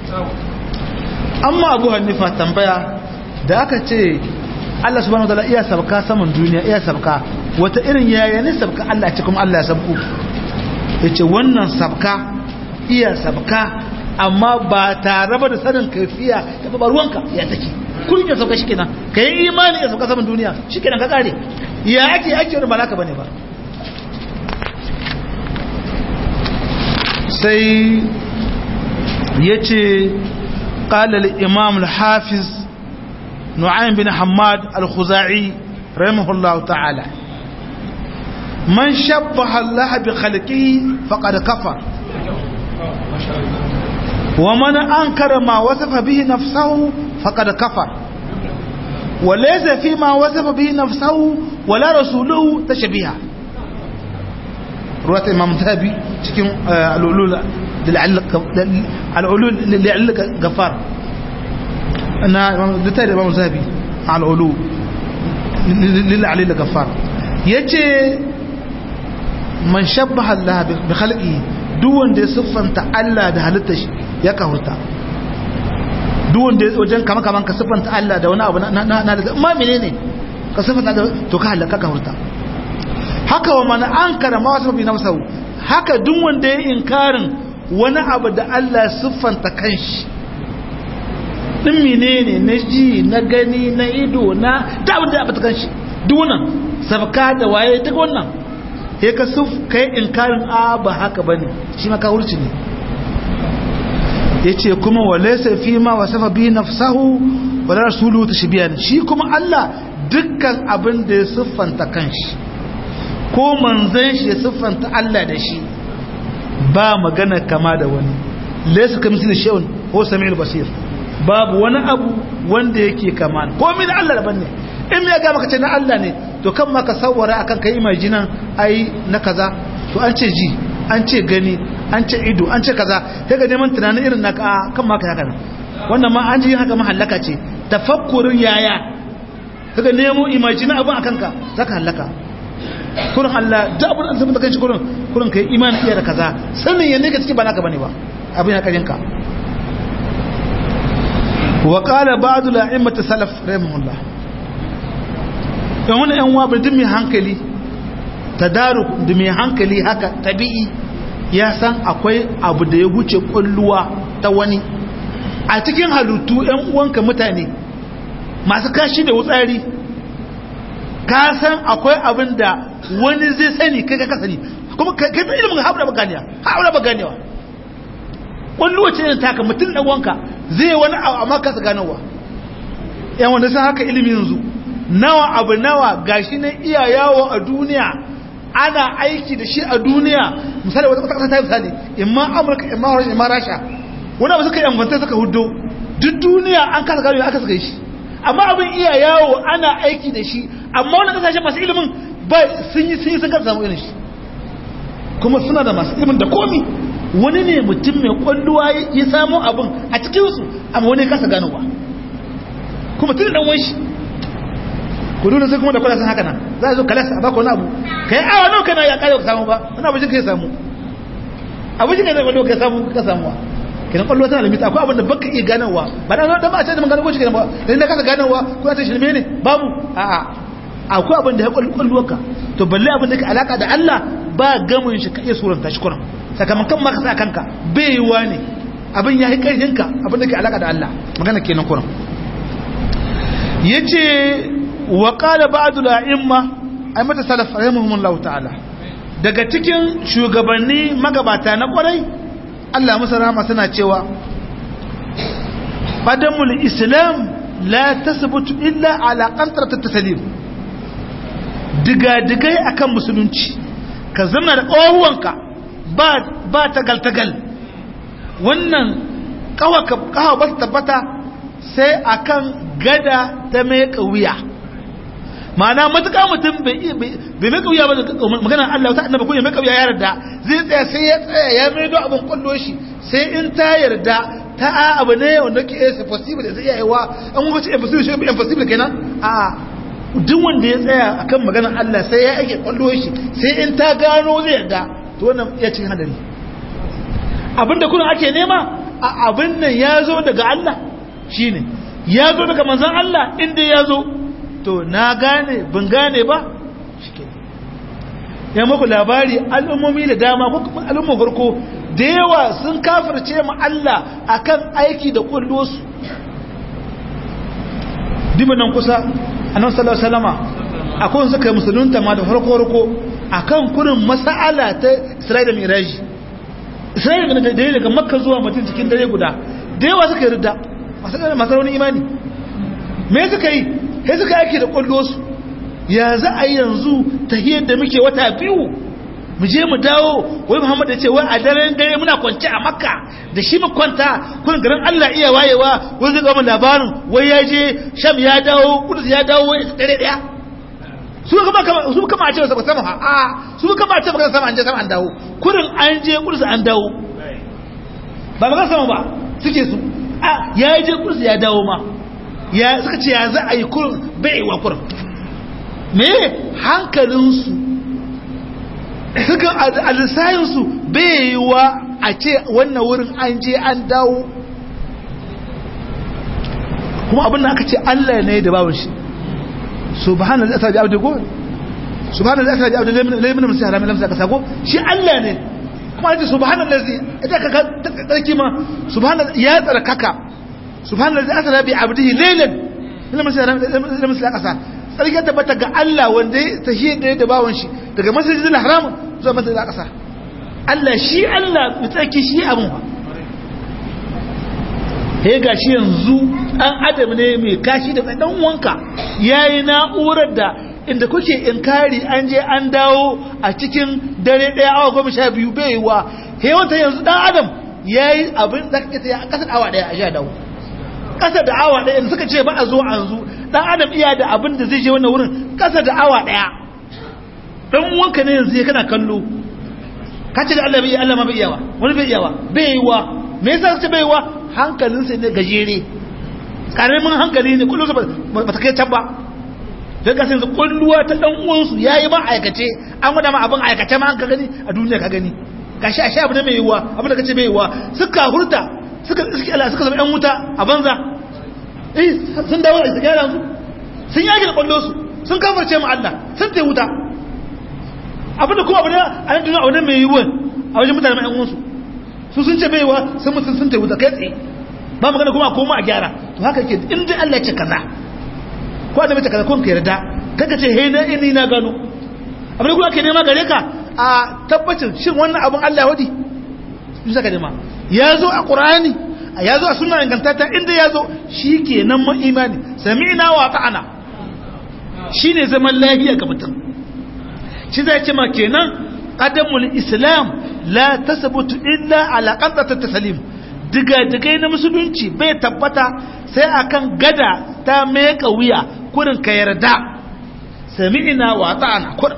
amma abu hanifa tambaya da aka ce Allah subhanahu wataala iya sabka saman duniya iya sabka wata irin yaya ne sabka Allah ce kuma Allah ya sabku yace wannan sabka iya sabka amma ba tare ba da sanin kaifiya ta ba ruwanka ya take kullum ya sauka shikenan kai imani ya sauka saman duniya shikenan ka kare ya ake ake wani malaka bane ba sai ya ce ƙalal imam al-hafiz nu'aym bin hamad al-khuzai rahimahullahu ta'ala man shabbaha Allah bi khalqihi faqad kafar wa man ankara ma wasafa bihi nafsuhu faqad kafar wa laysa fi ma wasafa bihi nafsuhu wala rasuluhu tashbiha ruwat imam zahabi cikin al-ulul al-ulul lil gafar ana da imam zahabi al-ulul lil ali gafar yace man shabbaha Allah bi khalqihi duk wanda ya siffanta Allah da halitta shi ya kahurta duk wanda ya wajen kama kaman ka siffanta Allah da wani abu na na da ma menene ka siffanta da to ka halaka ka hurta haka wa man ankara ma wasu bi nafsu haka duk wanda ya inkarin wani abu da Allah siffanta kanshi din menene na ji na gani na ido na da abin da ya bata kanshi duk wannan sabka da waye duk wannan ya ka suf kai inkarin a ba haka bane shi ma kawurci ne yace kuma walaysa fi ma wasafa bi nafsahu wala rasuluhu tashbihan shi kuma Allah dukkan abin da ya siffanta kanshi ko manzon shi ya siffanta Allah da shi ba magana kama da wani laysa kamithli shay'un huwa samiul basir babu wani abu wanda yake kama ko min Allah daban ne in ya ga maka ce na Allah ne to kan ma ka sawara akan kai imajinan ai na kaza to an ce ji an ce gani an ce ido an ce kaza sai ga neman tunanin irin naka kan ma ka haka nan wannan ma an ji haka mahallaka ce tafakkurin yaya kaga nemo imajina abin akan ka zaka halaka kurin Allah da abin an zama da kanshi kurin kurin kai imani iya da kaza sanin yanne ka ciki ba naka bane ba abin ya karin ka wa qala ba'd al-a'immat salaf rahimahullah dan wani yan wa bidin mai hankali tadaruk da mai hankali haka tabi'i ya san akwai abu da ya wuce kulluwa ta wani a cikin halittu yan uwanka mutane masu kashi da wutsari ka san akwai abin da wani zai sani kai ka sani kuma kai ta ilimin haɓura ba ganewa haɓura ba ganewa kulluwa ce ne taka mutum ɗan wanka zai wani amma kasa ganowa yan wanda sun haka ilimin yanzu nawa abu nawa gashi na iya yawo a duniya ana aiki da shi a duniya misali wata kasa ta yi misali imma amurka imma rasha imma rasha wani abu suka yi amfanta suka hudo duk duniya an kasa gano aka suka yi shi amma abin iya yawo ana aiki da shi amma wani kasashe masu ilimin ba sun yi sun yi sun kasa samu irin shi kuma suna da masu ilimin da komi wani ne mutum mai kwalluwa ya samu abin a cikinsu amma wani kasa ganowa kuma tun dan wani ku dole sai kuma da kwallon haka nan za a zo kalasa a baka wani abu ka yi awa nawa kana ya kare ka samu ba wani abu ka ya samu abu shi ka zai kwallo ka samu ka samu wa kenan kwallo tana limita akwai abin da baka iya ganowa ba da da ba a ce da mun gano ko shi kenan ba da inda kasa ganowa ko ta shirme ne babu a'a akwai abin da ya kwallo ka to balle abin da ke alaka da Allah ba gamin shi ka iya suranta shi kuran sakamakon maka sa kanka bai yiwa ne abin ya yi ƙarfinka abin da ke alaka da Allah magana kenan kuran yace wa qala ba'd al-a'imma ay mata salaf rahimahumullahu ta'ala daga cikin shugabanni magabata na kwarai Allah musa rahama suna cewa qadamul islam la tasbutu illa ala qantrat at-taslim diga-digai akan musulunci ka zama da ƙawawanka ba tagal-tagal wannan ƙawa ba su tabbata sai akan gada ta mai ƙauya ma'ana matuƙa mutum bai mai ƙauya ba da maganar Allah ta annaba ko ya mai ƙauya ya yarda zai tsaya sai ya tsaya ya mai do abin kwallo shi sai in ta yarda ta a abu ne wanda ke is possible da zai iya yawa an wuce impossible shi impossible kenan a duk wanda ya tsaya akan maganar Allah sai ya ake kwallo shi sai in ta gano zai yarda to wannan ya cin hadari abinda kuna ake nema a abin nan ya zo daga Allah shine ya zo daga manzon Allah inda ya zo to na gane ban gane ba shike ya muku labari al'ummomi da dama ko al'umma farko da yawa sun kafirce mu Allah akan aiki da kullo su dibanan kusa annabi sallallahu alaihi wasallama akwai suka yi musulunta ma da farko farko akan kurin mas'ala ta Isra'ila da Miraji isra'ila da dare daga makka zuwa mutum cikin dare guda da yawa suka yi ridda masu raunin imani me suka yi sai suka yake da kwallo su ya za a yi yanzu ta da muke wata biyu mu je mu dawo wai muhammad ya ce wai a daren dare muna kwance a makka da shi mu kwanta kun garin allah iya wayewa wai zai gama labarin wai ya je sham ya dawo kudus ya dawo wai dare daya su kama kama su kama a ce ba sama ha a su kama a ce ba sama an je sama an dawo kurin an je kudus an dawo ba ba sama ba suke su a ya je kudus ya dawo ma ya suka ce ya za a yi kurin bai wa kurin me hankalinsu suka a lissayinsu bai yi wa a ce wannan wurin an je an dawo kuma abin da aka ce Allah ne da bawon shi subhanallah zai asabi abdu go subhanallah zai asabi abdu laimin musu haramin lamsa ka sako shi Allah ne kuma ake subhanallah zai ita ka tsarki ma subhanallah ya tsarkaka subhanallah zai asabi abdihi lailan laimin musu haramin lamsa ka sa tsarki ya tabbata ga Allah wanda ya tahiyar da ya da bawon shi daga masjidil haram zuwa masjidil aqsa Allah shi Allah mai tsarki shi abun ba he ga shi yanzu ɗan adam ne mai kashi da ɗan wanka yayi na'urar da inda kuke inkari an je an dawo a cikin dare ɗaya awa goma sha biyu bai wa he wata yanzu ɗan adam yayi abin da kake a ƙasar awa ɗaya a sha dawo ƙasa da awa ɗaya suka ce ba a zo an zo ɗan adam iya da abin da zai je wannan wurin ƙasa da awa ɗaya ɗan wanka ne yanzu ya kana kallo ka ce da Allah bai Allah ma bai iyawa wani bai iyawa bai wa me yasa ce bai wa hankalinsa ne gajere karamin hankali ne kullum ba ta kai can ba don ka yanzu kulluwa ta dan uwansu yayi ma aikace an gwada ma abin aikace ma an ka gani a duniya ka gani gashi a sha abu ne mai yiwuwa abin da kace mai yiwuwa suka hurta suka suka Allah suka zama yan wuta a banza eh sun dawo da gyara su sun yaki da kwallo su sun kafarce mu Allah sun tai wuta abin da kuma abu ne a nan duniya abu ne mai yiwuwa a wajen mutane mai yan uwansu su sun ce baiwa sun mutum sun tai wuta kai tsaye ba magana kuma koma a gyara to haka ke in dai Allah ya ce kaza ko da mace kaza kun ka yarda kaga ce he na ini na gano abin da kuma ke nema gare ka a tabbacin shin wannan abin Allah wadi shi saka nema ya zo a Qur'ani ya zo a sunna ingantata inda ya zo shikenan mu imani sami'na wa ta'ana shine zaman lafiya ga mutum shi zai ce ma kenan qadamul islam la tasbutu illa ala qaddat taslim diga-digai na musulunci bai tabbata sai akan gada ta meka wuya kurin ka yarda sami'ina wa ta'ana kurin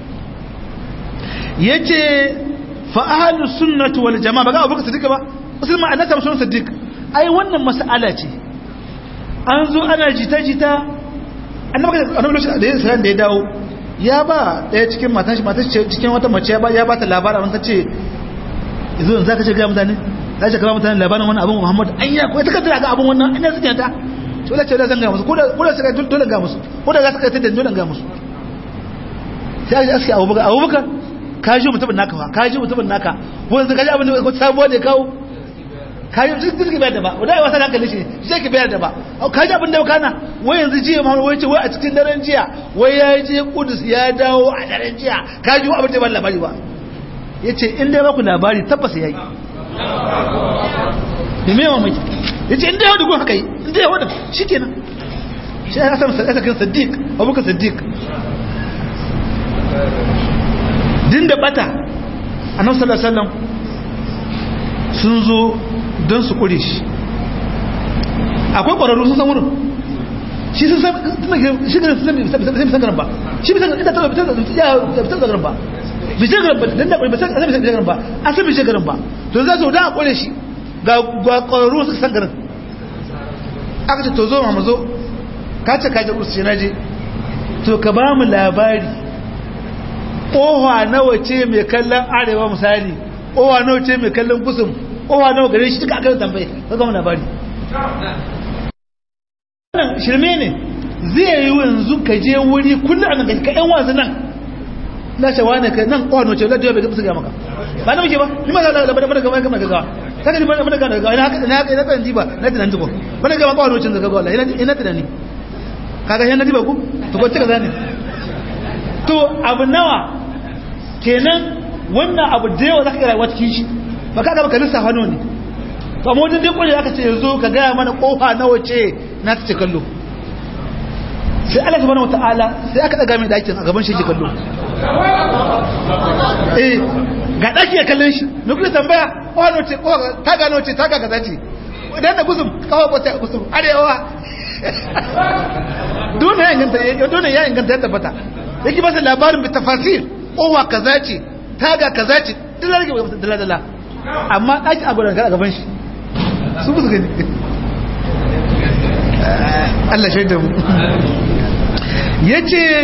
yace fa ahlus sunnati wal jamaa baga abubakar siddiq ba musulma annabi sallallahu alaihi siddiq ai wannan mas'ala ce an zo ana jita-jita annabi annabi da ya da ya dawo ya ba daya cikin matan shi matan cikin wata mace ya ba ta labarin ta ce yanzu zaka ce ga mutane za ta kama mutane labarin wani abin muhammad an yi akwai takardar ga abin wannan an yi suke ta to da ce da zan ga musu ko da suka yi dole ga musu ko da za su kai ta dole ga musu sai a aski abubakar abubakar ka ji mutumin naka fa ka ji mutumin naka wani ka ji abin da ko sabuwa ne kawo ka ji duk duk bayar da ba wadai wasa da hankali shi shi ke bayar da ba ka ji abin da kana wai yanzu jiya ma wai ce wai a cikin daren jiya wai ya je kudus ya dawo a daren jiya ka ji abin da ba labari ba yace in dai ba ku labari tabbas yayi da mewa mai ya ce inda yawon haka yi inda yawon shi kenan shi ya samu sadakan sadiq abubakar sadiq din da bata a nan sallallahu sun zo don su kure shi akwai ƙwararru sun san wurin shi sun san shi garin sun san bisan garin ba shi bisan garin ita bisan garin ba bisan garin ba dan da bisan garin ba an san bisan garin ba to za su da a kure shi ga ƙwararru su san garin aka ce to zo ma zo ka ce kaji ursu na je to ka ba mu labari ƙoha nawa ce mai kallon arewa misali ƙoha nawa ce mai kallon kusur ƙoha nawa gare shi duka aka tambaye ka gama labari wannan shirme ne zai yi yanzu ka je wuri kullum a nan ka yan wasu nan na shawa ne ka nan ƙoha nawa ce ladda yau bai gaba maka ba na muke ba ni ma za a labar da gaba gama gaggawa saka ni mana gana gaggawa ina haka ina haka ina kan jiba na tunan jibo mana gama ƙoha nawa ce gaggawa wallahi ina tunani kaga yana jiba ku to ko tuka zane to abu nawa kenan wannan abu da yawa zaka rayuwa cikin shi ba ka ga baka lissafa nawa ne ba mu wajen dai kwaje aka ce yanzu ka gaya mana kofa nawa ce na ta ce kallo sai Allah subhanahu wataala sai aka daga mai dakin a gaban shi ke kallo eh ga daki ya kallon shi ne kuma tambaya kofa nawa ce kofa ta ga nawa ce ta ga kaza ce idan da gusum kawo ko ta gusum arewa dole ya inganta dole ya inganta ya tabbata yake masa labarin bi tafasir kowa kaza ce taga kaza ce dole rage masa dala dala amma daki a gurin gaban shi su busu gani Allah shaida mu yace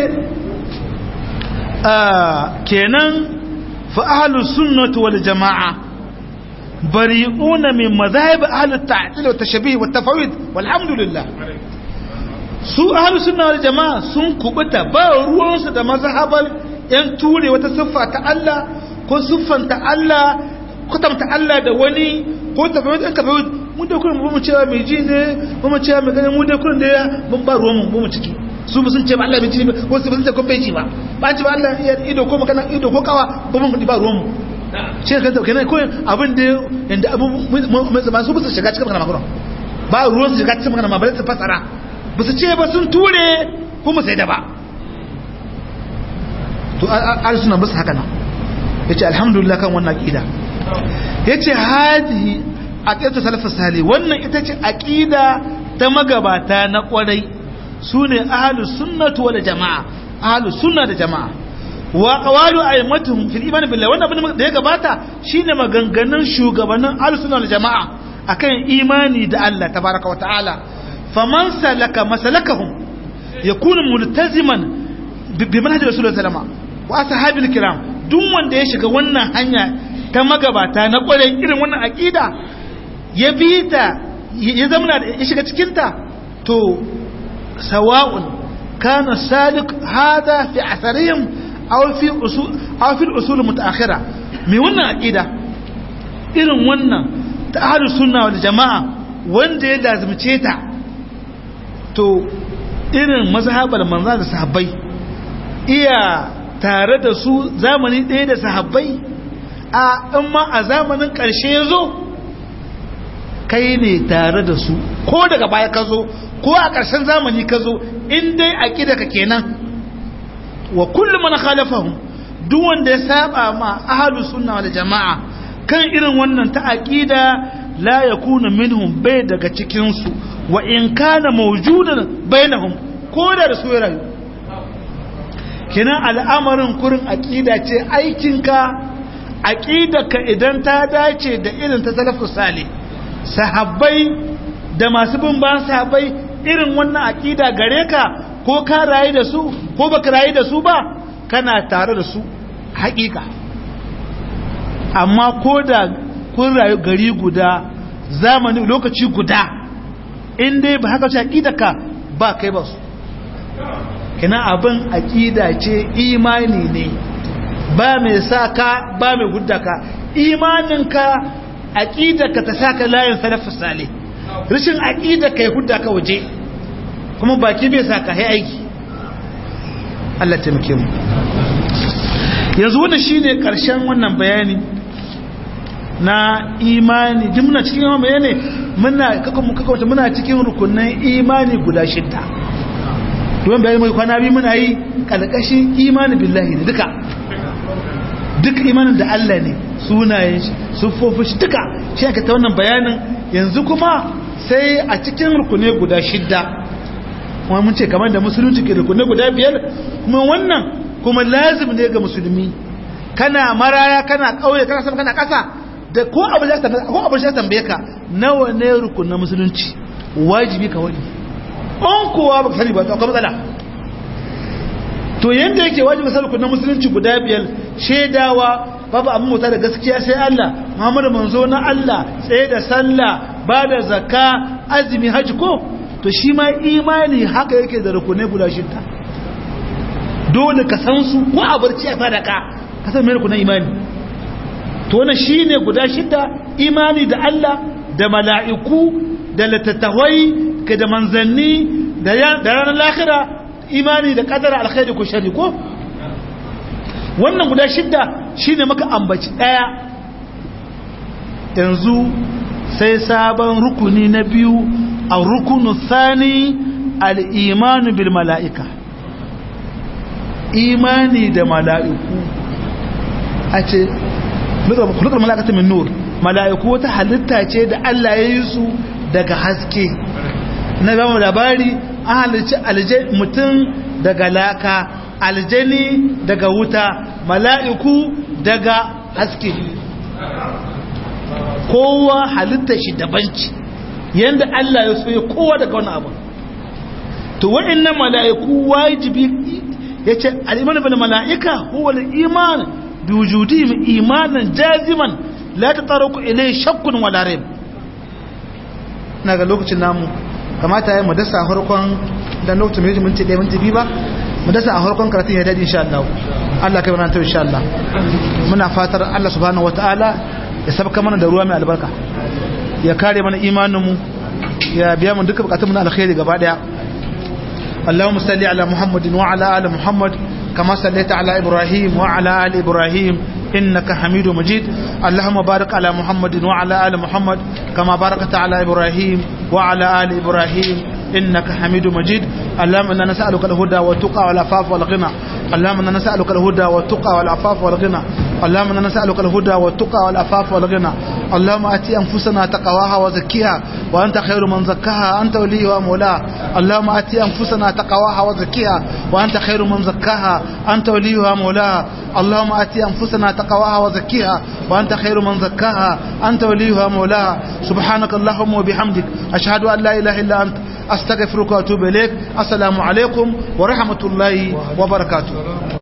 kenan fa ahlus sunnah wal jamaa bari'una min madhahib ahlut ta'til wa tashbih wa tafawid walhamdulillah su ahlus sunna wal jamaa sun kubuta ba ruwansu da mazhabar yan ture wata siffa ta Allah ko siffanta Allah kutamta Allah da wani ko tafawid an tafawid mu da kullum mu cewa mai ji ne mu cewa mai ganin mu da kullum da mun ba ruwan mu mu ciki su ba sun ce ba Allah bai ji ba ko su ba sun ce ko bai ji ba ba ci ba Allah iya ido ko magana ido ko kawa ba mun ba ruwan mu shi ka dauke ne ko abin da inda abu ba su ba su shiga cikin magana makon ba ruwan su shiga cikin magana ma ba su fasara ba su ce ba sun ture kuma sai da ba to al-sunna ba su haka nan yace alhamdulillah kan wannan aqida yace hadihi aqidatu salafus salih wannan ita ce aqida ta magabata na kwarai sune ahlus sunnati wal jamaa ahlus sunna da jamaa wa qawalu aymatuhum fil iman billahi wannan abin da ya gabata shine maganganun shugabannin ahlus sunna wal jamaa akan imani da Allah tabaraka wa ta'ala faman salaka masalakahum yakunu multaziman bi manhaj rasulullahi sallallahu alaihi wasallam wa ashabil kiram duk wanda ya shiga wannan hanya ta magabata na kwarai irin wannan aqida ya bi ta ya zama ya shiga cikin ta to sawa'un kana salik hada fi atharihim aw fi usul aw fi usul mutaakhira me wannan aqida irin wannan ta ahlus sunna wal jamaa wanda ya lazimce ta to irin mazhabar manzo da sahabbai iya tare da su zamani ɗaya da sahabbai a in ma a zamanin ƙarshe ya zo kai ne tare da su ko daga baya ka zo ko a ƙarshen zamani ka zo in dai a ƙida ka kenan wa kullum mana khalafahum duk wanda ya saba ma ahlus sunna wal jama'a kan irin wannan ta aqida la yakunu minhum bai daga cikin su wa in kana mawjudan bainahum ko da su ya rayu kenan al'amarin kurin aqida ce aikinka ka idan ta dace da irin ta salafus salih sahabbai da masu bin ban sahabbai irin wannan aqida gare ka ko ka rayu da su ko baka rayu da su ba kana tare da su haƙiƙa amma ko da kun rayu gari guda zamani lokaci guda in dai ba haka ce aƙidaka ba kai ba su kina abin aƙida ce imani ne ba mai sa ka ba mai gudda ka imaninka aƙidaka ta sa ka layin salafin sale rashin aƙidaka ya gudda ka waje kuma baki bai sa ka aiki Allah taimake mu yanzu wannan shine karshen wannan bayani na imani duk muna cikin yawan bayani muna kakawata muna cikin rukunan imani guda shidda domin bayani mai kwana biyu muna yi kalkashin imani billahi ne duka duk imanin da Allah ne sunayen shi siffofin shi duka shi aka ta wannan bayanin yanzu kuma sai a cikin rukunai guda shidda kuma mun ce kamar da musulunci ke rukunai guda biyar kuma wannan kuma lazim ne ga musulmi kana maraya kana kauye kana sama kana kasa da ko abu da ta ko abu da tambaye ka nawa ne rukun na musulunci wajibi ka wani on kowa baka sani ba to akwai matsala to yanda yake wajibi sai rukun na musulunci guda biyar shedawa babu abin mota da gaskiya sai Allah Muhammadu manzo na Allah tsaye da sallah ba da zakka azumi haji ko to shi ma imani haka yake da rukunai guda shida dole ka san su ko a barci a sadaka ka san me rukunan imani to wannan shine guda shida imani da Allah da mala'iku da latattawai ka da manzanni da ranar lahira imani da kadara alkhairi ko shari ko wannan guda shida shine maka ambaci daya yanzu sai sabon rukuni na biyu a rukunu sani al'imanu bil mala'ika imani da mala'iku a ce kulukar mala'ikata min nur mala'iku wata halitta ce da Allah ya yi su daga haske na gama labari an halicci mutum daga laka aljani daga wuta mala'iku daga haske kowa halitta shi dabanci yadda Allah ya so ya kowa daga wani abu to wa'annan mala'iku wajibi ya ce al'imanin bil mala'ika huwa al'iman bi wujudihim imanan jaziman la tataraku ilai shakkun wala rayb na ga lokacin namu kamata ya mu dasa harkon dan lokacin mai minti 1 minti 2 ba mu dasa a harkon karatun ya dadi insha Allah Allah kai mana ta insha Allah muna fatar Allah subhanahu wataala ya sabka mana da ruwa mai albarka ya kare mana imanin mu ya biya mu duka bukatun mu na alkhairi gaba daya اللهم صل على محمد وعلى ال محمد كما صليت على ابراهيم وعلى ال ابراهيم إنك حميد مجيد اللهم بارك على محمد وعلى آل محمد كما باركت على إبراهيم وعلى آل إبراهيم إنك حميد مجيد اللهم إنا نسألك الهدى والتقى والعفاف والغنى اللهم إنا نسألك الهدى والتقى والعفاف والغنى اللهم إنا نسألك الهدى والتقى والعفاف والغنى اللهم أتي أنفسنا تقواها وزكيها وأنت خير من زكاها أنت وليها ومولاها اللهم أتي أنفسنا تقواها وزكيها وأنت خير من زكاها أنت وليها ومولاها اللهم أتي أنفسنا تقواها وزكيها وأنت خير من زكاها أنت وليها ومولاها سبحانك اللهم وبحمدك أشهد أن لا إله إلا أنت أستغفرك وأتوب إليك السلام عليكم ورحمة الله وبركاته